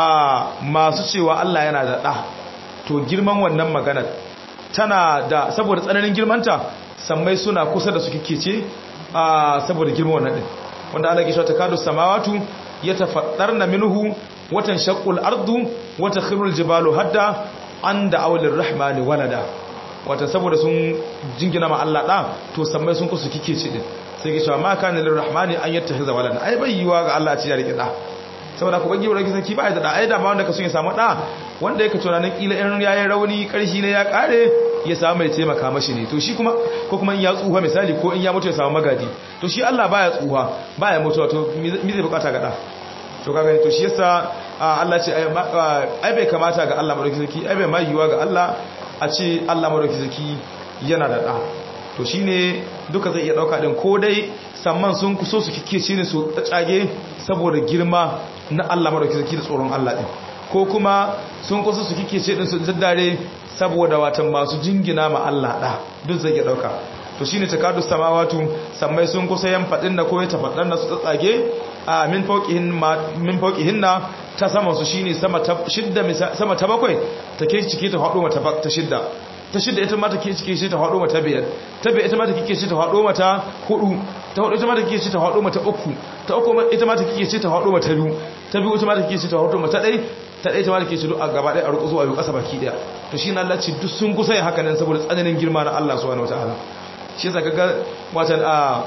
masu cewa Allah yana da ɗa to girman wannan maganar tana da saboda tsananin girmanta sammai suna kusa da su kikece a saboda girma wannan din wanda Allah ke cewa takadu samawatu yatafaddarna minhu watan shaqqul ardu wa takhirul jibalu hadda anda awlir rahmani walada wata saboda sun jingina ma Allah da to sammai sun kusa kikece din sai ke cewa ma kana lir rahmani an yattakhidha walada ai bai yiwa ga Allah ci ya rike da saboda ku bangi wurin sarki ba ya da ai da ma wanda ka so ya samu da wanda yake tunanin kila in yayin rauni karshi ne ya kare ya samu mai taimaka mashi ne to shi kuma ko kuma in ya tsuha misali ko in ya mutu ya samu magadi to shi Allah baya tsuha baya mutuwa to me zai bukata ga da to kaga to shi yasa Allah ce ai bai kamata ga Allah madauki sarki ai bai mai yiwa ga Allah a ce Allah madauki sarki yana da da to shine duka zai iya dauka din ko dai samman sun kuso su kike shi ne su tsage saboda girma na Allah madauki sarki da tsoron Allah din ko kuma sun kusa su kike ce din su daddare saboda watan masu jingina ma Allah da duk zai iya dauka to shine takadu samawatu sammai sun kusa yan fadin da ko ya tafaddan da su tsatsage a min fawqihin min fawqihinna ta sama su shine sama ta shidda sama ta bakwai take cike ta hado mata ta shidda ta shidda ita ma take cike shi ta hado mata biyar ta biyar ita ma take cike shi ta hado mata hudu ta hudu ita ma take cike shi ta hado mata uku ta uku ita ma take cike shi ta hado mata biyu ta biyu ita ma take cike shi ta hado mata dai ta ɗaya ta ma da ke shiru a gaba ɗaya a rukuzu a yi ƙasa baki ɗaya to shi na Allah ce duk sun kusa yin haka nan saboda tsananin girma na Allah subhanahu wataala shi yasa kaga watan a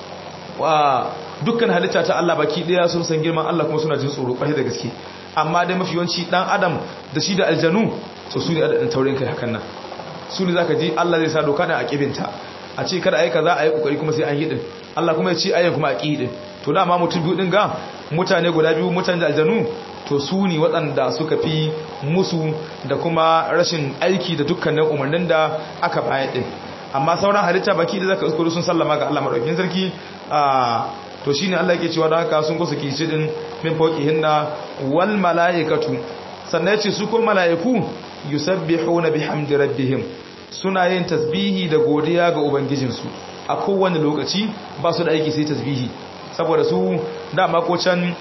wa dukkan halitta ta Allah baki ɗaya sun san girman Allah kuma suna jin tsoro ƙwarai da gaske amma dai mafi yawanci dan adam da shi da aljanu to su ne adadin taurin kai hakan nan su ne zaka ji Allah zai sa doka da a kibinta a ce kada ayi kaza ayi kokari kuma sai an yi din Allah kuma ya ce ayi kuma a ki din to dama mutum biyu din ga mutane guda biyu mutane da aljanu to su ne waɗanda suka fi musu da kuma rashin aiki da dukkanin umarnin da aka bayar ɗin amma sauran halitta baki da zaka iskuru sun sallama ga Allah madaukakin sarki a to shine Allah yake cewa da haka sun kusa kici din min fawqihinna wal malaikatu sannan yace su ko malaiku yusabbihuna bihamdi rabbihim suna yin tasbihi da godiya ga ubangijinsu a kowane lokaci ba su da aiki sai tasbihi saboda su dama ko can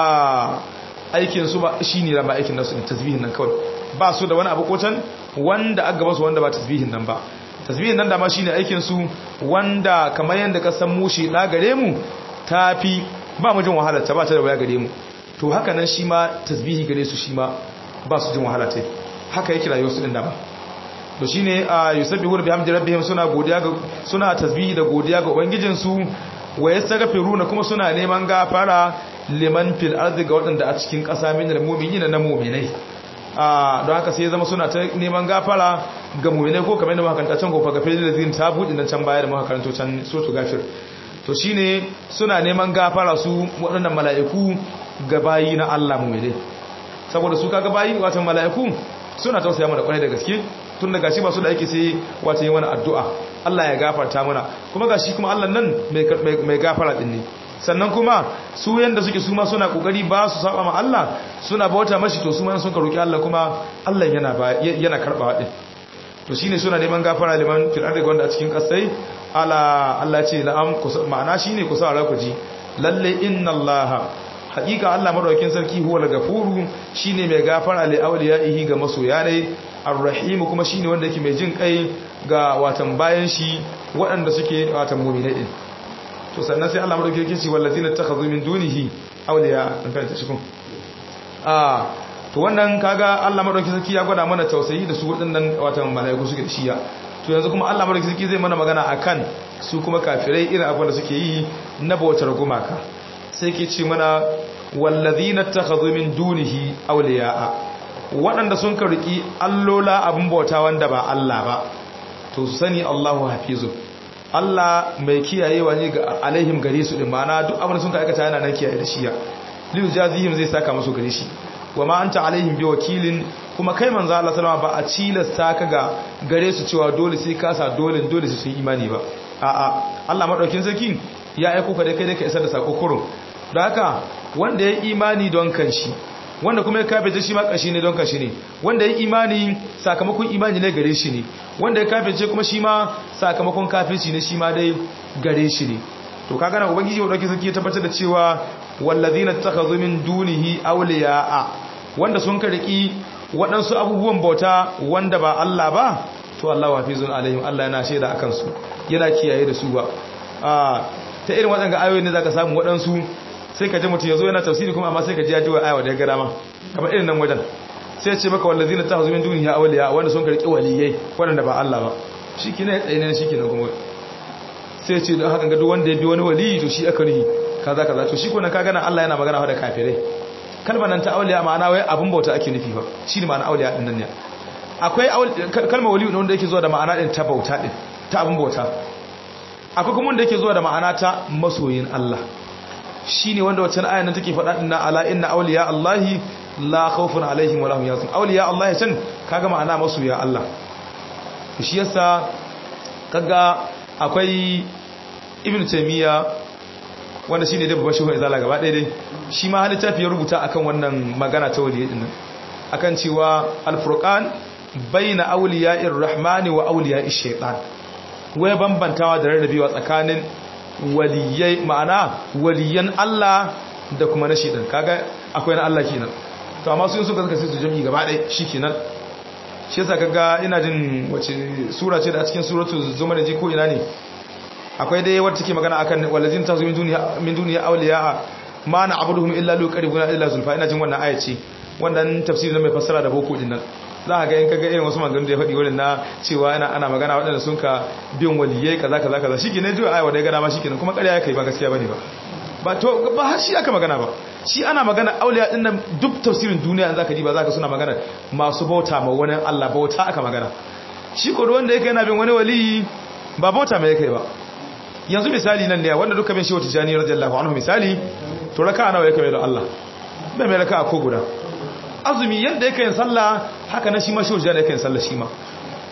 aikin su ba shine da ba aikin nasu ne tasbihin nan kawai ba su da wani abu ko can wanda aka gaba su wanda ba tasbihin nan ba tasbihin nan dama shine aikin su wanda kamar yanda ka san mushi da gare mu tafi ba mu jin wahala ta ba ta da waya gare mu to haka nan shi ma tasbihi gare su shi ma ba su jin wahala ta haka yake rayuwar su din dama to shine yusabbihu bihamdi rabbihim suna godiya ga suna tasbihi da godiya ga ubangijin su wa yastaghfiruna kuma suna neman gafara liman fil ardi ga wadanda a cikin ƙasa min mu'minina na mu'minai a don haka sai zama suna ta neman gafara ga mu'minai ko kamar yadda muka kanta can ko fa gafir da zin ta budi nan can baya da muka karanto can sotu gafir to shine suna neman gafara su waɗannan mala'iku ga bayi na Allah mu'minai saboda su kaga bayi wato mala'iku suna tausaya mana kwarai da gaske tun da gashi ba su da ake sai wata yi wani addu'a Allah ya gafarta mana kuma gashi kuma Allah nan mai gafara din ne sannan kuma su yanda suke su ma suna kokari ba su saba ma Allah suna bauta mashi to su ma sun ka roki Allah kuma Allah yana yana karbawa din to shine suna neman gafara liman fil ardi wanda a cikin kasai ala Allah ce la'am ma'ana shine ku sa ku ji lalle inna Allah haƙiƙa Allah madaukakin sarki huwa al-gafuru shine mai gafara li awliyaihi ga masoya ne ar-rahim kuma shine wanda yake mai jin kai ga watan bayan shi waɗanda suke watan mu'minai din to sannan sai Allah madaukakin sarki ce wallazina takhadhu min dunihi awliya an karanta shi kun ah to wannan kaga Allah madaukakin sarki ya gwada mana tausayi da su waɗannan watan malaiku suke da shiya to yanzu kuma Allah madaukakin sarki zai mana magana akan su kuma kafirai irin abin da suke yi na bautar gumaka sai ke ce mana wallazina takhadhu min dunihi awliya'a waɗanda sun karki allola abin bauta wanda ba Allah ba to su sani Allahu hafizu Allah mai kiyayewa ne ga alaihim gare su din ma'ana duk abin da sun aikata yana nan kiyaye da shi ya liyu jazihim zai saka musu gare shi wa ma anta alaihim bi wakilin kuma kai manzo Allah sallama ba a cilasta ka ga gare su cewa dole sai ka sa dole dole su yi imani ba a'a Allah madaukin sarki ya aiko ka dai kai dai ka isar da sako kurun da haka wanda ya imani don kanshi wanda kuma ya kafirce shi ma kashi ne don kashi ne wanda ya imani sakamakon imani ne gare shi ne wanda ya kafirce kuma shi ma sakamakon kafirci ne shi ma dai gare shi ne to kaga na ubangiji wa dauki sarki ya tabbatar da cewa wallazina takhadhu min dunihi awliya'a wanda sun kariki waɗansu abubuwan bauta wanda ba Allah ba to Allah wafizun alaihim Allah yana shaida akan su yana kiyaye da su ba ta irin waɗanda ayoyi ne zaka samu waɗansu sai ka ji mutum ya zo yana tafsiri kuma amma sai ka ji ya ji wa ayawa da ya gara ma kamar irin nan wajen sai ce maka wallazi na tahazu min duniya awliya wanda sun karki waliyai wanda ba Allah ba shike ne tsaye ne shike ne kuma sai ce don haka ga duk wanda ya bi wani wali to shi aka rihi kaza kaza to shi ko na ka gana Allah yana magana da kafirai kalmar nan ta awliya ma'ana wai abun bauta ake nufi ba shi ne ma'ana awliya din nan ne akwai kalmar wali wanda yake zuwa da ma'ana din ta bauta din ta abun bauta akwai kuma wanda yake zuwa da ma'ana ta masoyin Allah shi ne wanda wacce ayan nan take faɗa dinna ala inna awliya Allahi la khawfun alaihim wa lahum yahzanun awliya Allah can kaga ma'ana masoya Allah shi yasa kaga akwai ibnu taymiya wanda shine da babban shugaban izala gaba ɗaya dai shi ma halitta ya rubuta akan wannan magana ta waliyyi din akan cewa al-furqan baina awliya'ir rahmani wa awliya'ish shaytan wai bambantawa da rarrabewa tsakanin waliyai ma'ana waliyan Allah da kuma na shidan kaga akwai na Allah kenan to amma su suka zaka sai su jami'i gaba ɗaya shikenan shi yasa kaga ina jin wace sura ce da a cikin suratul zumar ji ko ina ne akwai dai wacce take magana akan walazin tazu min duniya min duniya awliya ma na abuduhum illa lu qaribuna illa zulfa ina jin wannan aya ce wannan tafsirin mai fassara da boko din nan za a ga in kaga irin wasu maganganu da ya faɗi wurin na cewa ana ana magana waɗanda sun ka biyan waliyai kaza kaza kaza shi ne jiwa ayawa da ya gada ma shi kenan kuma ƙarya ya kai ba gaskiya bane ba ba to ba har shi aka magana ba shi ana magana auliya din nan duk tafsirin duniya in zaka ji ba zaka suna magana masu bauta ma wani Allah bauta aka magana shi ko wanda yake yana bin wani wali ba bauta mai kai ba yanzu misali nan ne wanda duka bin shi wata jani radiyallahu anhu misali to raka nawa yake mai da Allah bai mai raka ko guda azumi yadda yake yin sallah haka na shi ma shi wajen yake yin sallah shi ma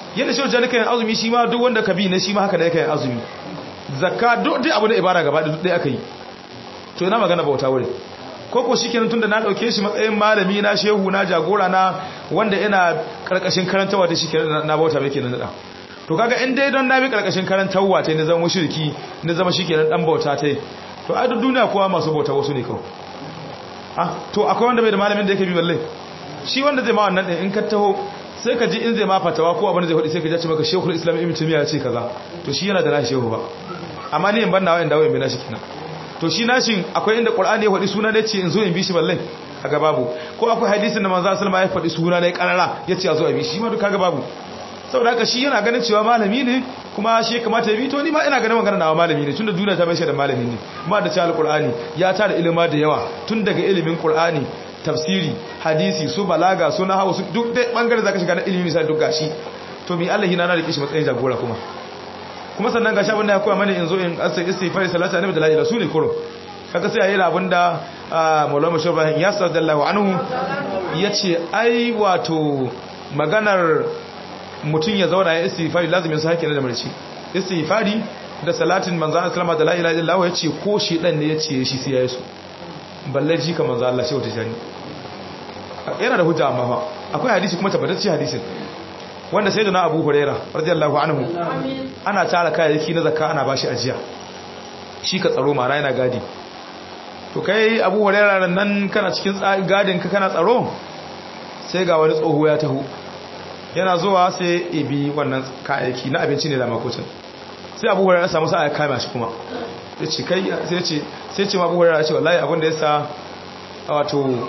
yadda shi wajen yin azumi shi ma duk wanda ka bi na shi ma haka da yake yin azumi zakka duk abu na ibada gaba da duk ɗaya aka yi to ina magana bauta wuri ko ko shikenan tunda na dauke shi matsayin malami na shehu na jagora na wanda ina karkashin karantawa da shikenan na bauta mai kenan da to kaga in dai don na bi karkashin karantawa ta ne zama mushriki ne zama shikenan dan bauta ta to a duk duniya kowa masu bauta wasu ne kawai ah to akwai wanda bai da malamin da yake bi balle shi wanda zai ma wannan din in ka taho sai ka ji in zai ma fatawa ko abin da zai faɗi sai ka ji maka shekul islam ibn timiya ya ce kaza to shi yana da nashi shehu ba amma ni in ban nawa in dawo in bi nashi kenan to shi nashin akwai inda qur'ani ya faɗi suna ne ce in zo in bi shi balle kaga babu ko akwai hadisin da manzo sallallahu alaihi wasallam ya faɗi suna ne karara yace a zo a bi shi ma duk kaga babu saboda haka shi yana ganin cewa malami ne kuma shi ya kamata ya bi to ni ma ina ganin magana nawa malami ne tunda duniya ta bai shi da malami ne ma da cewa alqur'ani ya tara ilima da yawa tun daga ilimin qur'ani tafsiri hadisi su balaga su nahawu su duk dai bangare zaka shiga na ilimi misali duk gashi to mi Allah hina na rike shi matsayin jagora kuma kuma sannan gashi abin da ya koya mana in zo in asa istighfar salatu annabi da la ilaha illallah kuro kaga sai yayi abin da Maulana Shaiban ya sallallahu anhu yace ai wato maganar mutum ya zauna ya istighfari lazimin sa hakki ne da marci istighfari da salatin manzon sallama da la ilaha illallah yace ko shi dan ne yace shi sai yayi su balle ji ka manzo Allah shi wata jani yana da hujja amma fa akwai hadisi kuma tabbatacce hadisin wanda sai da na Abu Huraira radiyallahu anhu ana tara kayayyaki na zakka ana bashi ajiya shi ka tsaro mara yana gadi to kai Abu Huraira nan kana cikin gadin ka kana tsaro sai ga wani tsoho ya taho yana zuwa sai ibi wannan kayayyaki na abinci ne da makocin sai Abu Huraira samu sa'a ya kama shi kuma ya ce kai sai ce sai ce Abu Huraira ce wallahi abin da yasa wato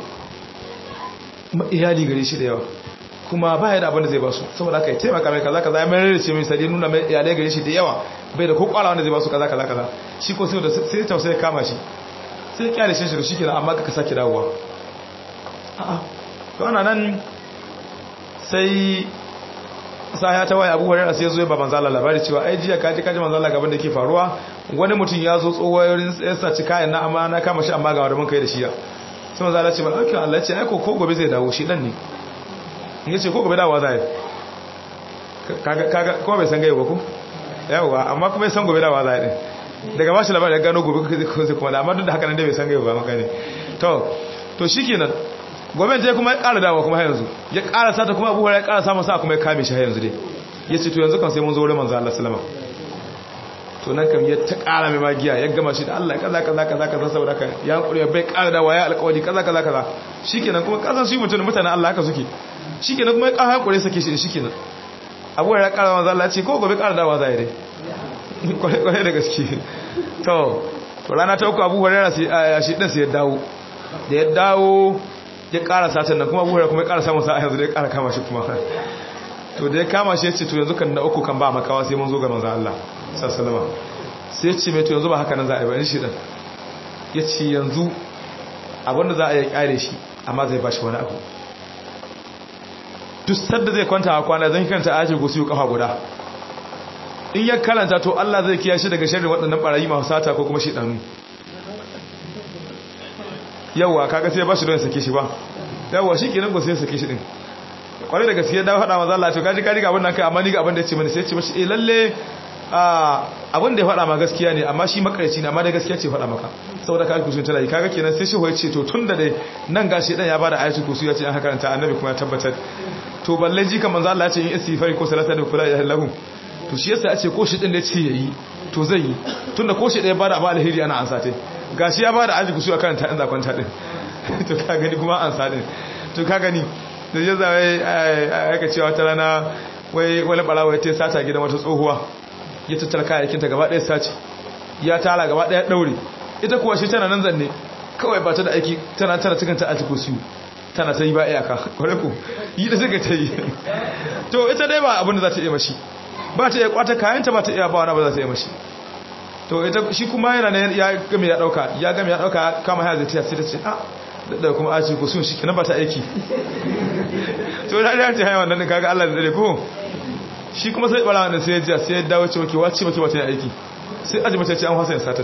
iyali gare shi da yawa kuma ba ya da abin da zai ba su saboda haka ya taimaka mai kaza kaza ya mai rarrace mai sadi nuna mai iyalai gare shi da yawa bai da kokwala wanda zai ba su kaza kaza kaza shi ko sai da sai tausayi kama shi sai ya kyale shi shi shi kenan amma ka sake dawowa a'a to ana nan sai sa ya ta waya abu hurairar sai ya zo ya ba manzo Allah labari cewa ai jiya kaji kaji manzo Allah gaban da ke faruwa wani mutum ya zo tsowayoyin ya saci kayan na amma na kama shi amma ga wanda mun kai da shi ya sai manzo Allah ce ba okay Allah ya ce ai ko ko gobe zai dawo shi dan ne ya ce ko gobe dawowa zai kaga kaga ko bai san gaiwa ba ko yawa amma kuma ya san gobe dawowa zai din daga bashi labari ya gano gobe sai kuma da amma duk da haka nan dai bai san gaiwa ba maka ne to to shikenan gobe je kuma ya ƙara dawowa kuma har yanzu ya ƙara sata kuma abubuwa ya ƙara samun sa kuma ya kame shi har yanzu dai ya ce to yanzu kan sai mun zo wurin manzo Allah sallama to nan kam ya ta ƙara mai magiya ya gama shi da Allah kaza kaza kaza kaza saboda ka ya hankuri bai ƙara dawowa ya alƙawari kaza kaza kaza shikenan kuma kasan shi mutum mutanen Allah haka suke shikenan kuma ya ƙara hankuri sake shi shikenan abubuwa ya ƙara manzo Allah ce ko gobe ƙara dawowa zai dai kwarai da gaske to to rana ta uku abubuwa ya shi ɗin sai ya dawo da ya dawo ya ƙara satan nan kuma buhari kuma ya ƙara samun sa'a yanzu da ya ƙara kama shi kuma to da ya kama shi ya ce to yanzu kan na uku kan ba makawa sai mun zo ga manzo Allah sassalama sai ya ce mai to yanzu ba haka nan za a yi ba in shi ɗin ya ce yanzu abinda za a yi ƙare shi amma zai ba shi wani abu duk sadda zai kwanta a kwana zan kanta ayatul kursi kafa guda in ya karanta to Allah zai kiyaye shi daga sharrin waɗannan barayi masu sata ko kuma shi ɗanu yawwa kaga sai ba shi don sake shi ba yawwa shi kenan ko sai sake shi din kwarai da gaskiya da faɗa maza Allah to kaji kaji ga abin nan kai amma ni ga abin da ya ce mani sai ya ce mashi eh lalle abin da ya faɗa ma gaskiya ne amma shi makarci ne amma da gaskiya ce faɗa maka saboda ka kusun tana yi kaga kenan sai shi ya ce to tun da dai nan gashi dan ya bada ayatul kursi ya ce an karanta annabi kuma ya tabbatar to balle ji kan manzo Allah ya ce in istighfari ko salata da kula ilaha illahu to shi yasa ya ce ko shi din da ya ce yayi to zai yi tunda ko shi da ya bada abu alheri ana ansa tai gashi ya bada ayatul kursi akan ta in zakwanta din to ka gani kuma ansa din to ka gani da ya zawai aka cewa ta rana wai wani barawa ya te sata gidan wata tsohuwa ya tattara kayayyakinta gaba ɗaya sace ya tara gaba ɗaya ɗaure ita kuwa shi tana nan zanne kawai ba ta da aiki tana tana cikin ta aji siyu tana ta yi ba iyaka kwarai ku yi da suka ta yi to ita dai ba abin da za ta iya mashi ba ta iya kwata kayanta ba ta iya ba wani ba za ta iya mashi to ita shi kuma yana ne ya game ya dauka ya game ya dauka kama haya zai ta sai ta ce a da kuma aji siyu shi kenan ba ta aiki to da ya ce haya wannan kaga Allah da dare ko shi kuma sai bala wannan sai ya ji sai ya dawo cewa ke wace ba ke ba ta aiki sai aji mace ce an hasa yin satar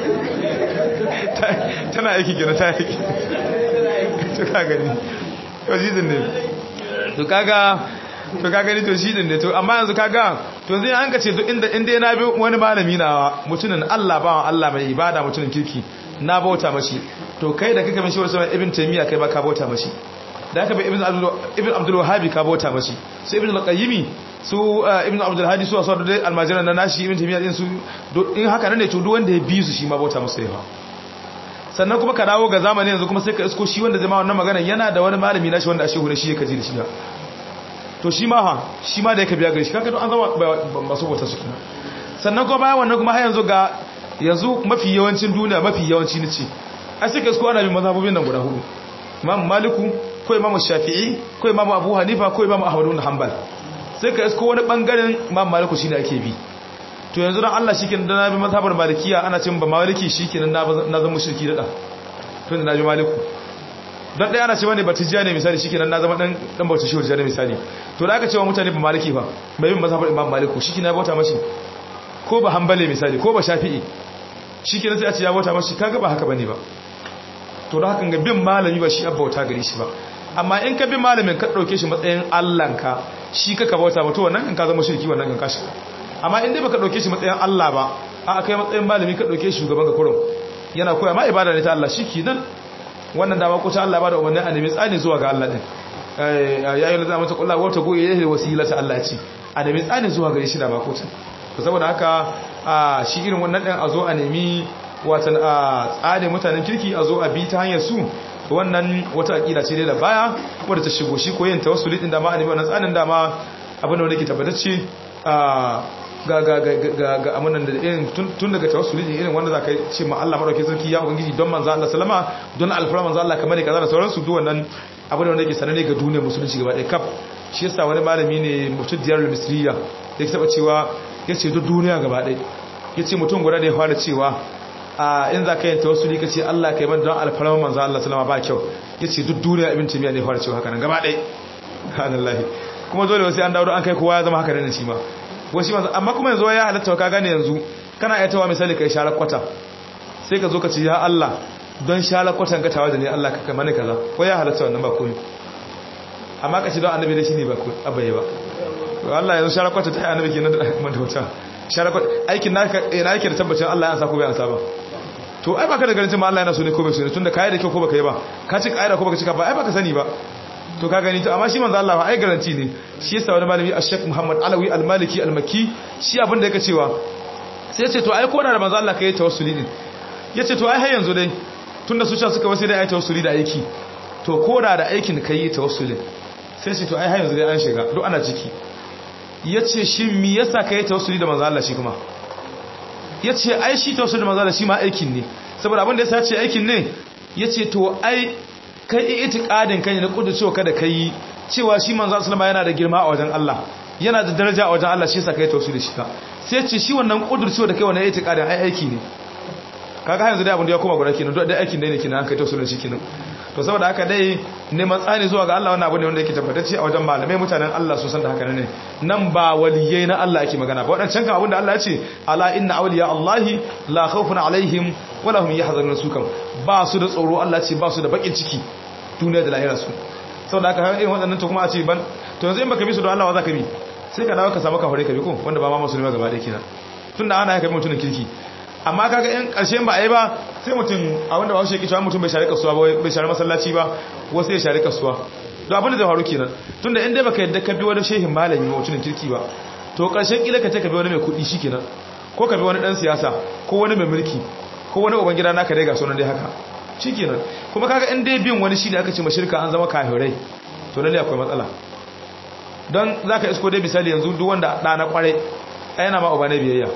tana aiki gina ta aiki to ka gani wajizin ne to kaga to ka gani to shi din ne to amma yanzu kaga to yanzu an ka ce to inda inda na bi wani malami na mutumin Allah ba Allah mai ibada mutumin kirki na bauta mashi to kai da kake mishi wasu ibn taymiya kai ba ka bauta mashi da aka bi ibn abdul ibn abdul wahhab ka bauta mashi su ibn al-qayyim su ibn abdul hadi su wasu da almajiran na nashi ibn taymiya din su in haka ne to duk wanda ya bi su shi ma bauta masa yawa sannan kuma ka dawo ga zamanin yanzu kuma sai ka isko shi wanda zama wannan magana yana da wani malami nashi wanda ashe hure shi ya kaji da shi to shi ma ha shi ma da yake biya gare shi kaga to an zama masu bauta su kuma sannan kuma bayan wannan kuma har yanzu ga yanzu mafi yawancin duniya mafi yawanci ne ce ai sai ka isko ana bin mazhabobin nan guda hudu imam maliku ko imam shafi'i ko imam abu hanifa ko imam ahmad bin hanbal sai ka isko wani bangaren imam maliku shine ake bi to yanzu dan Allah shikenan da na bi mazhabar malikiya ana cin ba maliki shikenan na zama mushriki da tun da na bi maliku dan dai ana cewa ne batijja ne misali shikenan na zama dan dan bauta shehu ne misali to da aka cewa mutane ba maliki ba mai bin mazhabar imam maliku shikenan ya bauta mashi ko ba hanbali misali ko ba shafi'i shikenan sai a ce ya bauta mashi kaga ba haka bane ba to da hakan ga bin malami ba shi abbauta gare shi ba amma in ka bi malamin ka dauke shi matsayin Allahnka shi ka ka bauta mutu wannan in ka zama shirki wannan kan kashi amma in dai baka dauke shi matsayin Allah ba a kai matsayin malami ka dauke shi shugaban ka kurum yana koya ma ibada ne ta Allah nan wannan dama ko ta Allah ba da umarni a nemi tsani zuwa ga Allah din ya yi lazama ta kullu wata goye yayin wasila ta Allah ce a nemi tsani zuwa gare shi da ba ko ta saboda haka shi irin wannan din a zo a nemi watan a tsare mutanen kirki a zo a bi ta hanyar su wannan wata akida ce dai da baya wadda ta shigo shi koyin tawassuli din da ma annabi wannan tsanin da ma abin da wanda ke tabbatacce ga ga ga ga amanan da irin tun daga tawassuli din irin wanda zaka ce ma Allah madaukakin sarki ya ubangiji don manzo Allah sallama don alfara manzo Allah kamar kaza da sauransu duk wannan abin da wanda ke sanane ga duniyar musulunci gaba ɗaya kaf shi yasa wani malami ne mutum diyar misriya da ya taba cewa yace duk duniya gaba ɗaya yace mutum guda da ya fara cewa a in za ka yin tawassuli ka ce Allah ka yi man don alfarman manzo Allah sallama ba kyau ya ce duk duniya ibn timiya ne fara cewa haka nan gaba ɗaya hanallahi kuma dole wasu an dawo an kai kowa ya zama haka nan shi ma wasu manzo amma kuma yanzu ya halatta ka gane yanzu kana iya tawa misali kai share kwata sai ka zo ka ce ya Allah don share kwatan ka tawa da ne Allah ka kai mana kaza ko ya halatta wannan ba komai amma ka ce don annabi da shi ne ba ko abaye ba to Allah yanzu share kwata ta annabi kenan da madawata share kwata aikin naka ina yake da tabbacin Allah ya sa ko bai ansa ba to ai baka da garantin ma Allah yana so ne ko bai so ne tunda kai da kyau ko baka yi ba ka ci kaida ko baka cika ba ai baka sani ba to ka gani to amma shi manzo Allah ai garanti ne shi yasa wani malami Sheikh Muhammad Alawi Al-Maliki Al-Makki shi abin da yake cewa sai ya ce to ai ko da manzo Allah kai tawassuli din yace to ai har yanzu dai tunda su cha suka wasi dai ai tawassuli da aiki to ko da da aikin kai tawassuli sai ce to ai har yanzu dai an shiga duk ana ciki yace shi me yasa kai tawassuli da manzo Allah shi kuma ya ce ai shi tawassuli da manzala shi ma aikin ne saboda abin da ya sace aikin ne ya ce to ai kai itikadin kai na kudu cewa kada kai cewa shi manzala sallama yana da girma a wajen Allah yana da daraja a wajen Allah shi yasa kai tawassuli da shi ka sai ce shi wannan kudur cewa da kai wannan itikadin ai aiki ne kaga yanzu dai abin da ya koma guda kenan duk dai aikin dai ne kenan an kai tawassuli da shi kenan to saboda haka dai neman tsani zuwa ga Allah wannan abu ne wanda yake tabbatacce a wajen malamai mutanen Allah su san da haka ne nan ba waliyai na Allah ake magana ba wadancan kan abin da Allah ya ce ala inna awliya Allahi la khawfun alaihim wala hum yahzanun su kam ba su da tsoro Allah ce ba su da bakin ciki duniya da lahira su saboda haka irin waɗannan to kuma a ce ban to yanzu in baka bi su da Allah wa zaka bi sai ka dawo ka samu ka hore ka bi ko wanda ba ma musulmi gaba da kenan tunda ana haka mutumin kirki amma kaga in karshen ba a yi ba sai mutum a wanda ba shi yake cewa mutum bai share kasuwa ba bai share masallaci ba wasu ya share kasuwa to abin da zai faru kenan tunda in dai baka yadda ka bi wani shehin malami mutumin kirki ba to karshen kila ka ce ka bi wani mai kuɗi shikenan ko ka bi wani dan siyasa ko wani mai mulki ko wani uban gida naka dai ga sunan dai haka shikenan kuma kaga in dai bin wani shine aka ce mashirka an zama kafirai to lalle akwai matsala don zaka isko dai misali yanzu duk wanda ɗa na kware yana ma uba ne biyayya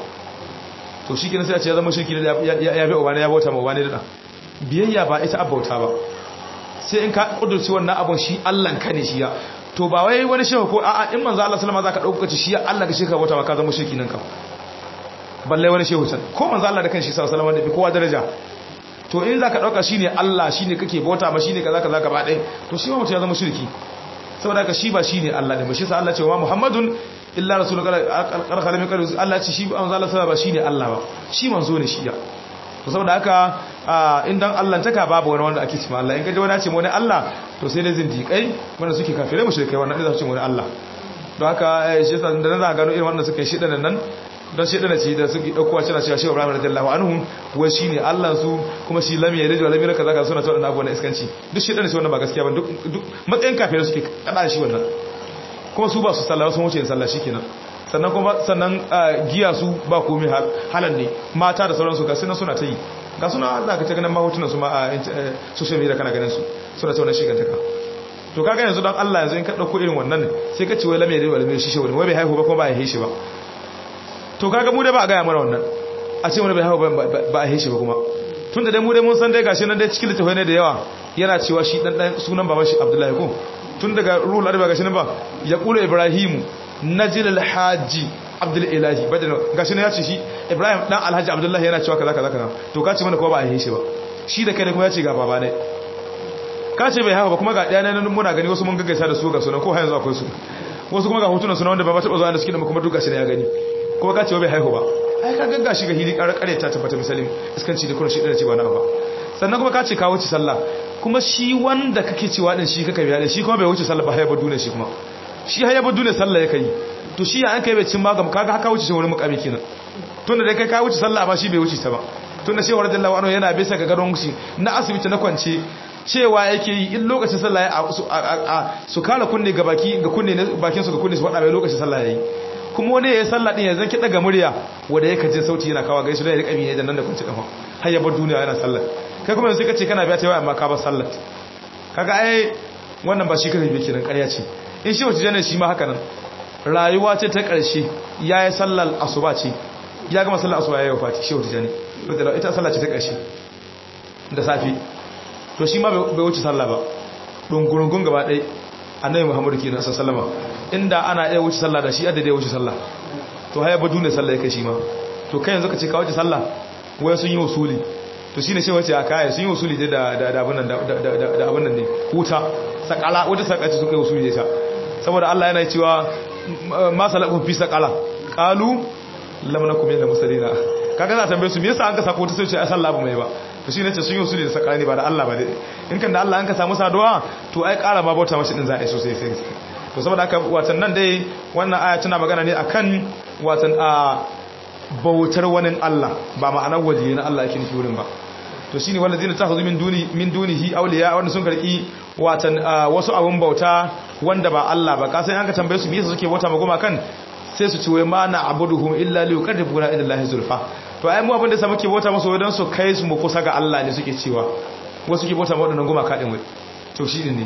to shi kenan sai a ce ya zama shirki da ya bi ubane ya bauta ma ubane da biyayya ba ita abauta ba sai in ka kudurci wannan abun shi Allah ka ne shi ya to ba wai wani shehu ko a'a in manzo Allah sallama zaka dauka ci shi Allah ka shirka bauta ma ka zama shirki nan ka balle wani shehu can ko manzo Allah da kanshi sallallahu alaihi wasallam da bi kowa daraja to in zaka dauka shine Allah shine kake bauta ma shine kaza kaza gaba ɗaya to shi ma mutum ya zama shirki saboda ka shi ba shine Allah ne ba shi sa Allah ce wa Muhammadun illa rasulun karkar min kalu Allah ce shi manzo Allah sallallahu ba shine Allah ba shi manzo ne shi ya to saboda haka in dan Allah taka babu wani wanda ake cewa Allah in kaje wani ce wani Allah to sai dai zindiƙai wanda suke kafirai mushrikai wannan da su ce wani Allah don haka shi yasa da na gano irin wannan suka yi shidan nan don shidan ce da suke dauko a cewa shi Ibrahim radiyallahu anhu wai shine Allah su kuma shi lam yalid wa lam yulad kaza kaza suna cewa abubuwan iskanci duk shidan ce wannan ba gaskiya ba duk matsayin kafirai suke kada shi wannan kuma su ba su sallah sun wuce yin sallah shikenan sannan kuma sannan giya su ba komai halan ne mata da sauransu ga suna suna ta yi ga suna za ka ta ganin mahotunan su ma a social media kana ganin su suna ta wannan shigantaka to kaga yanzu don Allah yanzu in ka dauko irin wannan sai ka ce wai lamai da wai shi shi wani wai bai haihu ba kuma ba ya haishi ba to kaga mu dai ba a gaya mana wannan a ce wani bai haihu ba a haishi ba kuma tun da dai mu dai mun san dai gashi nan dai cikin littafai ne da yawa yana cewa shi dan dan sunan baban shi Abdullahi ko tun daga ruhul arba gashi nan ba ya kula Ibrahimu najil alhaji Abdul Ilahi badal gashi nan ya ce shi Ibrahim dan Alhaji Abdullahi yana cewa kaza kaza kaza to ka ce mana kuma ba a haishi ba shi da kai ne kuma ya ce ga baba ne ka ce bai haka ba kuma ga ɗaya nan muna gani wasu mun gaggaisa da su ga sunan ko har yanzu akwai su wasu kuma ga hotunan suna wanda ba ba taɓa zuwa da suke da kuma duka shi ne ya gani kuma ka ce bai haihu ba ai ka gagga shi ga hili ƙarar ƙare ta tabbata misalin iskanci da kuma shi ɗaya ce ba na ba sannan kuma ka ce ka wuce sallah kuma shi wanda kake cewa din shi kaka biya da shi kuma bai wuce sallah ba hayyabar duniya shi kuma shi hayyabar duniya sallah ya kai to shi ya an kai bai cin magam kaga haka wuce shi wani mukami kenan tunda dai kai ka wuce sallah amma shi bai wuce ta ba tunda shehu radiyallahu anhu yana bisa ga garon shi na asibiti na kwance cewa yake yi in lokacin sallah ya su kala kunne ga baki ga kunne na bakin su ga kunne su faɗa mai lokacin sallah yayi kuma wani yayin sallah din yanzu kiɗa ga murya wanda yake jin sauti yana kawo gaisu da ya rika ne da nan da kunci kafa har ya bar duniya yana sallah kai kuma yanzu kace kana biya ta yawa amma ka bar sallah kaga ai wannan ba shi kai bai kiran ƙarya ce in shi wace jana shi ma haka nan rayuwa ce ta ƙarshe yayi sallar asuba ce ya gama sallar asuba yayi wafati shi wace jana ita sallah ce ta ƙarshe da safi to shi ma bai wuce sallah ba dungurungun gaba ɗai annabi muhammadu ke nasa sallama inda ana iya wuce sallah da shi adda ya wuce sallah to haya badu ne sallah ya kai shi ma to kai yanzu ka ce ka wuce sallah wai sun yi wasuli to shine shi wace a kaya sun yi wasuli da da abun nan da abun nan ne huta sakala wata sakaci suka yi wasuli da ita saboda Allah yana cewa ma salakun fi sakala qalu lam nakum min musallina kaga za a tambaye su me yasa an ka sako ta sai ce ai sallah ba mai ba to shi ne ce sun yi usuli da sakani ba da Allah ba in kan da Allah an ka samu saduwa to ai ƙara ma bauta mashi din za a yi sosai sai to saboda haka watan nan dai wannan aya tana magana ne akan watan a bautar wani Allah ba ma'anar waje na Allah yake nufi wurin ba to shine wallazina takhudhu min duni min dunihi awliya wanda sun karki watan wasu abun bauta wanda ba Allah ba kasan an ka tambaye su me yasa suke bauta ma goma kan sai su ci wai ma na abuduhum illa li yuqarribuna ila Allah zulfa to ai mu abin da sa muke bauta musu wadan su kai su mu kusa ga Allah ne suke cewa wasu ke bauta ma wadannan goma kadin wai to shi ne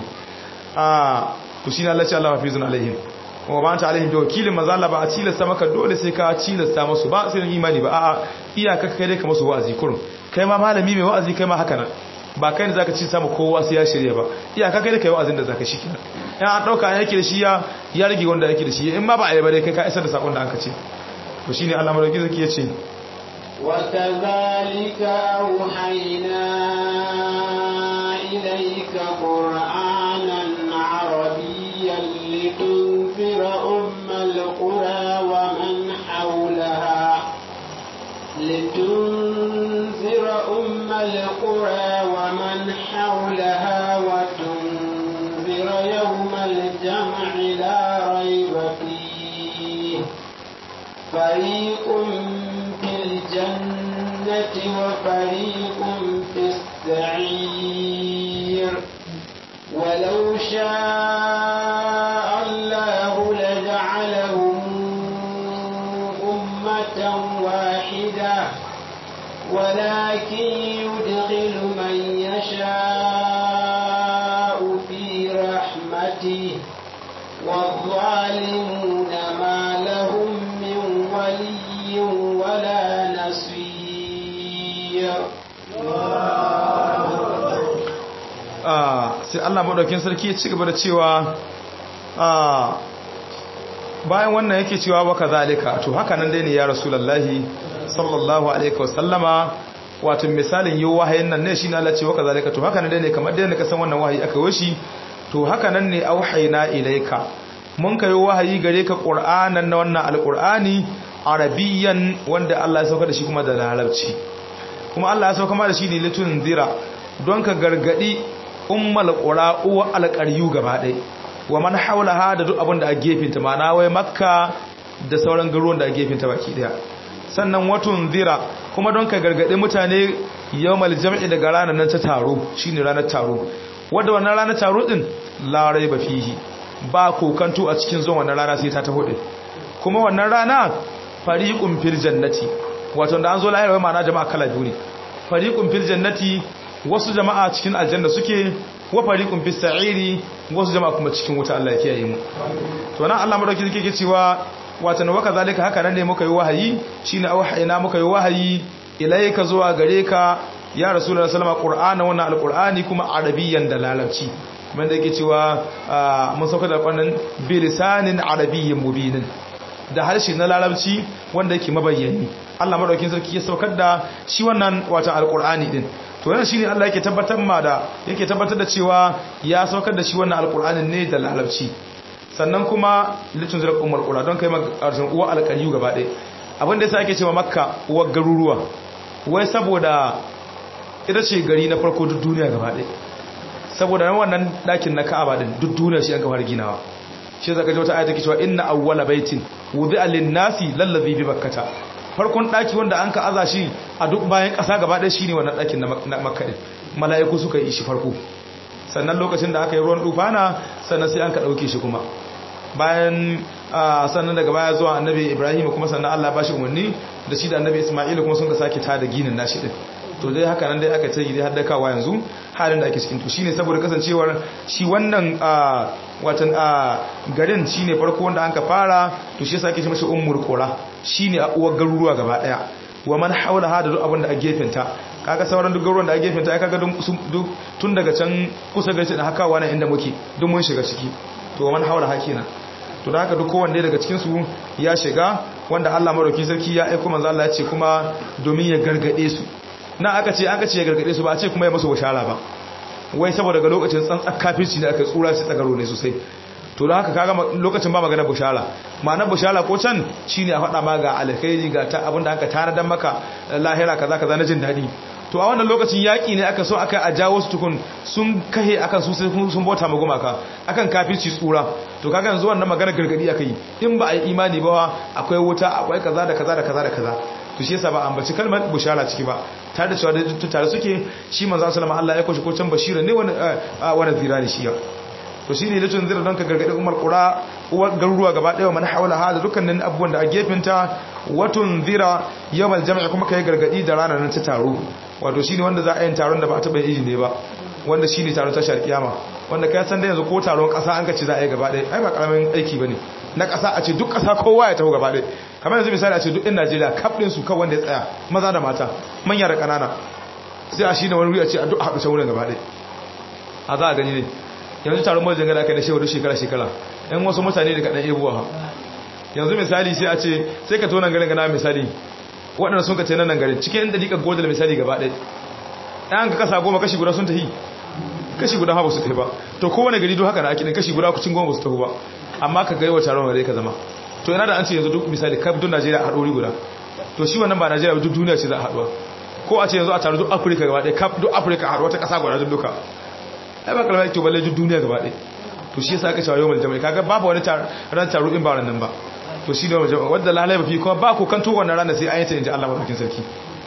ah to shi ne Allah ya Allah hafizun alaihim wa ba ta alaihim da wakilin manzo Allah ba a tilasta maka dole sai ka tilasta musu ba sai imani ba a'a iyaka kai dai ka musu wa'azi kurun kai ma malami mai wa'azi kai ma haka nan ba kai ne zaka ci samu kowa sai ya shirye ba iyaka kai da kai wa'azin da zaka shi kenan in an dauka yake da shi ya ya rage wanda yake da shi in ma ba a yi ba dai kai ka isar da sakon da aka ce to shine Allah madauki zaki yace
وكذلك أوحينا إليك قرآنا عربيا لتنذر أم القرى ومن حولها لتنذر أم القرى ومن حولها وتنذر يوم الجمع لا ريب فيه فريق في الجنة وفريق في السعير ولو شاء الله لجعلهم أمة واحدة ولكن يدخل من يشاء في رحمته والظالمون ما لهم من ولي ولا نصير
sai Allah madaukin sarki ya ci gaba da cewa bayan wannan yake cewa wa kazalika to haka nan dai ne ya rasulullahi sallallahu alaihi wasallama wato misalin yau wahayin nan ne shi na Allah ce wa kazalika to haka nan dai ne kamar dai ne ka san wannan wahayi aka yi to haka nan ne auhayna ilaika mun kai wahayi gare ka qur'anan na wannan alqur'ani arabiyan wanda Allah ya sauka da shi kuma da larabci kuma Allah ya sauka ma da shi ne litun zira don ka gargadi ummal qura uwa alqaryu gaba ɗaya wa man haulaha da duk abin da a gefinta ma'ana wai makka da sauran garuruwan da a gefinta baki daya sannan watun zira kuma don ka gargaɗi mutane yawmal jam'i daga ranar nan ta taro shine ranar taro wadda wannan ranar taro din larai ba fihi ba kokanto a cikin zuwan wannan rana sai ta taho din kuma wannan rana fariqun fil jannati wato da an zo lahira ma'ana jama'a kala biyu ne fariqun fil jannati wasu jama'a cikin aljanna suke wa fariqun fis sa'iri wasu jama'a kuma cikin wuta Allah ya kiyaye mu to nan Allah madauki yake cewa wato na waka zalika haka nan ne muka yi wahayi shine auhayna muka yi wahayi ilayka zuwa gare ka ya rasulullahi sallama qur'ana wannan alqur'ani kuma arabiyyan da larabci kuma da yake cewa mun sauka da kwanan bilisanin arabiyyin mubinin da harshe na larabci wanda yake mabayyani Allah madaukakin sarki ya saukar da shi wannan wata alqur'ani din to yana shine Allah yake tabbatar ma da yake tabbatar da cewa ya saukar da shi wannan alqur'anin ne da larabci sannan kuma litun zira ummul qura don kai magarshen uwa alqariyu gaba ɗaya abin da yasa ake cewa makka uwar garuruwa wai saboda ita ce gari na farko duk duniya gaba ɗaya saboda wannan ɗakin na ka'aba din duk duniya shi an ka fara ginawa shi zaka ji wata ayata ke cewa inna awwala baitin wudi'a lin-nasi lallazi bi bakkata farkon ɗaki wanda an ka aza shi a duk bayan ƙasa gaba ɗaya shine wannan ɗakin na makka din mala'iku suka yi shi farko sannan lokacin da aka yi ruwan dufana sannan sai an ka ɗauke shi kuma bayan sannan daga baya zuwa annabi ibrahim kuma sannan allah ba shi umarni da shi da annabi ismail kuma sun ka sake ta da ginin nashi din to dai haka nan dai aka ce dai haddakawa yanzu halin da ake cikin to shine saboda kasancewar shi wannan watan garin shine farko wanda an ka fara to shi yasa ake ce mashi ummul qura shine a uwar garuruwa gaba daya wa man haulaha da duk abin da a gefenta kaga sauran duk garuruwan da a gefenta ai kaga duk tun daga can kusa gaci da haka wannan inda muke duk mun shiga ciki to man haulaha kenan to da haka duk kowanne daga cikin su ya shiga wanda Allah madauki sarki ya aika manzo Allah ya ce kuma domin ya gargade su na aka ce aka ce ya gargade su ba a ce kuma ya musu bashara ba wai saboda ga lokacin tsantsan kafirci ne aka tsura shi tsagaro ne sosai to da haka kaga lokacin ba magana bushara ma'anar bushara ko can shine a faɗa ma ga alkhairi ga ta abinda aka tanadan maka lahira kaza kaza na jin daɗi to a wannan lokacin yaƙi ne aka so aka a jawo su tukun sun kahe akan su sai sun bauta ma gumaka akan kafirci tsura to kaga yanzu wannan magana gargadi aka yi in ba a yi imani ba akwai wuta akwai kaza da kaza da kaza da kaza to shi yasa ba ambaci kalmar bushara ciki ba tare da cewa da tare suke shi manzo sallama Allah ya koshi ko can bashira ne wani wani zira ne shi ya to shine litun zira don ka gargadi umar qura uwar garuruwa gaba daya man hawala hada dukkanin abubuwan da a gefenta watun zira yawmal jam'i kuma kai gargadi da ranar nan ta taro wato shine wanda za a yi taron da ba ta bai ne ba wanda shine taron tashar kiyama wanda kai san da yanzu ko taron kasa an ka ci za a yi gaba daya ai ba karamin aiki bane na kasa a ce duk kasa kowa ya taho gaba daya kamar yanzu misali a ce duk ɗin Najeriya kaf din su kan wanda ya tsaya maza da mata manya da kanana sai a shine wani wuri a ce a duk haɗu can wurin gaba daya a za a gani ne yanzu taron majalisar gada aka da shekaru shekara-shekara yan wasu mutane da kaɗan ebuwa yanzu misali sai a ce sai ka tonan garin gana misali waɗanda sun ka ce nan garin cikin yan dalikar godal misali gaba ɗaya ɗan ka kasa goma kashi guda sun tafi kashi guda ba su tafi ba to kowane gari don haka na akidin kashi guda kucin goma ba su tafi ba amma ka gaiwa taron gare ka zama to yana da an ce yanzu duk misali kaf duk najeriya a haɗori guda to shi wannan ba najeriya duk duniya ce za a haɗuwa ko a ce yanzu a taron duk afirka gaba ɗaya kaf duk afirka a haɗuwa ta ƙasa guda duk duka ai ba kalmar to balle duk duniya gaba ɗaya to shi yasa aka cewa yawmal jama'i kaga babu wani ran taro in ba ran nan ba to shi ne jama'a wanda lalai ba fi kuma ba ku kan to wannan ranar sai ayata inji Allah madaukakin sarki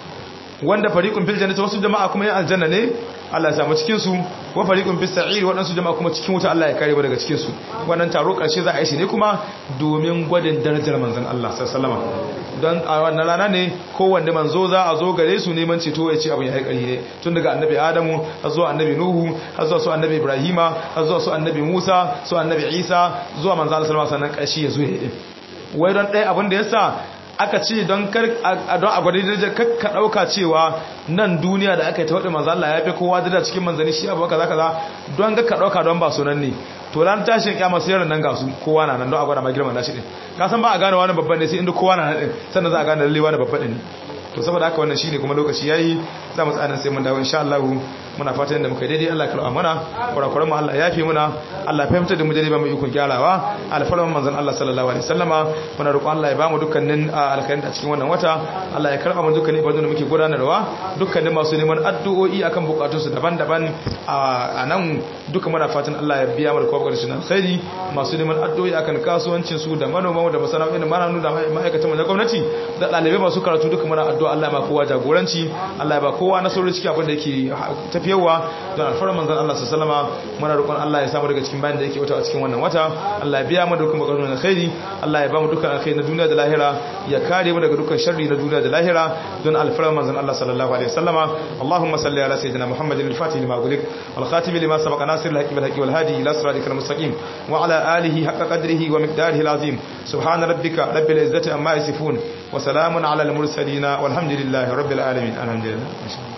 wanda fariqun fil jannati wasu jama'a kuma yan aljanna ne Allah ya samu cikin su wa fariqun fis sa'ir wadansu jama'a kuma cikin wuta Allah ya kare mu daga cikin su wannan taro karshe za a yi shi ne kuma domin gwadin darajar manzon Allah sallallahu alaihi wasallam don a wannan rana ne kowanne manzo za a zo gare su neman ceto ya ce abin ya haikari ne tun daga annabi adamu har zuwa annabi nuhu har zuwa su annabi ibrahima har zuwa su annabi musa su annabi isa zuwa manzo Allah sallallahu alaihi wasallam karshe ya zo ya yi wai don ɗaya abin da yasa aka ce don kar don a gwada darajar kakka dauka cewa nan duniya da aka yi ta wadda manzo Allah ya fi kowa da cikin manzani shi abu kaza kaza don ga ka dauka don ba sunan ne to ran tashin kiyama sai ran nan ga su kowa na nan don a gwada ma girman nashi din ka san ba a gane wani babban ne sai inda kowa na nan din sannan za a gane lalle wani babban din to saboda haka wannan shine kuma lokaci yayi za mu tsaya sai mun dawo insha Allah muna fatan da muka yi daidai Allah ya karɓa mana kurakuran mu Allah ya yafe muna Allah ya fahimta da mu daidai ba mu ikon gyarawa alfarman manzon Allah sallallahu alaihi wasallama muna roƙon Allah ya ba mu dukkanin alkhairin a cikin wannan wata Allah ya karɓa mu dukkanin ibadun da muke gudanarwa dukkanin masu neman addu'o'i akan bukatun su daban-daban a nan duka muna fatan Allah ya biya mu da kowa su alkhairi masu neman addu'o'i akan kasuwancin su da manoma da masana'o'in mananu da ma'aikatan na gwamnati da ɗalibai masu karatu duka muna addu'a Allah ya ba kowa jagoranci Allah ya ba kowa nasarori cikin abin da yake tafiyawa don alfarar manzon Allah sallallahu alaihi muna roƙon Allah ya samu daga cikin bayan da yake wata a cikin wannan wata Allah ya biya mu dukkan bukatun alkhairi Allah ya ba mu dukkan alkhairi na duniya da lahira ya kare mu daga dukkan sharri na duniya da lahira don alfarar manzon Allah sallallahu alaihi wasallama Allahumma salli ala sayyidina Muhammadin al-Fatih lima gulik wal khatim lima sabaqa nasir al-haqqi wal haqqi wal hadi ila siratikal mustaqim wa ala alihi haqqa qadrihi wa miqdarihi al-azim subhana rabbika rabbil izzati amma yasifun wa salamun ala al-mursalin walhamdulillahi rabbil alamin alhamdulillah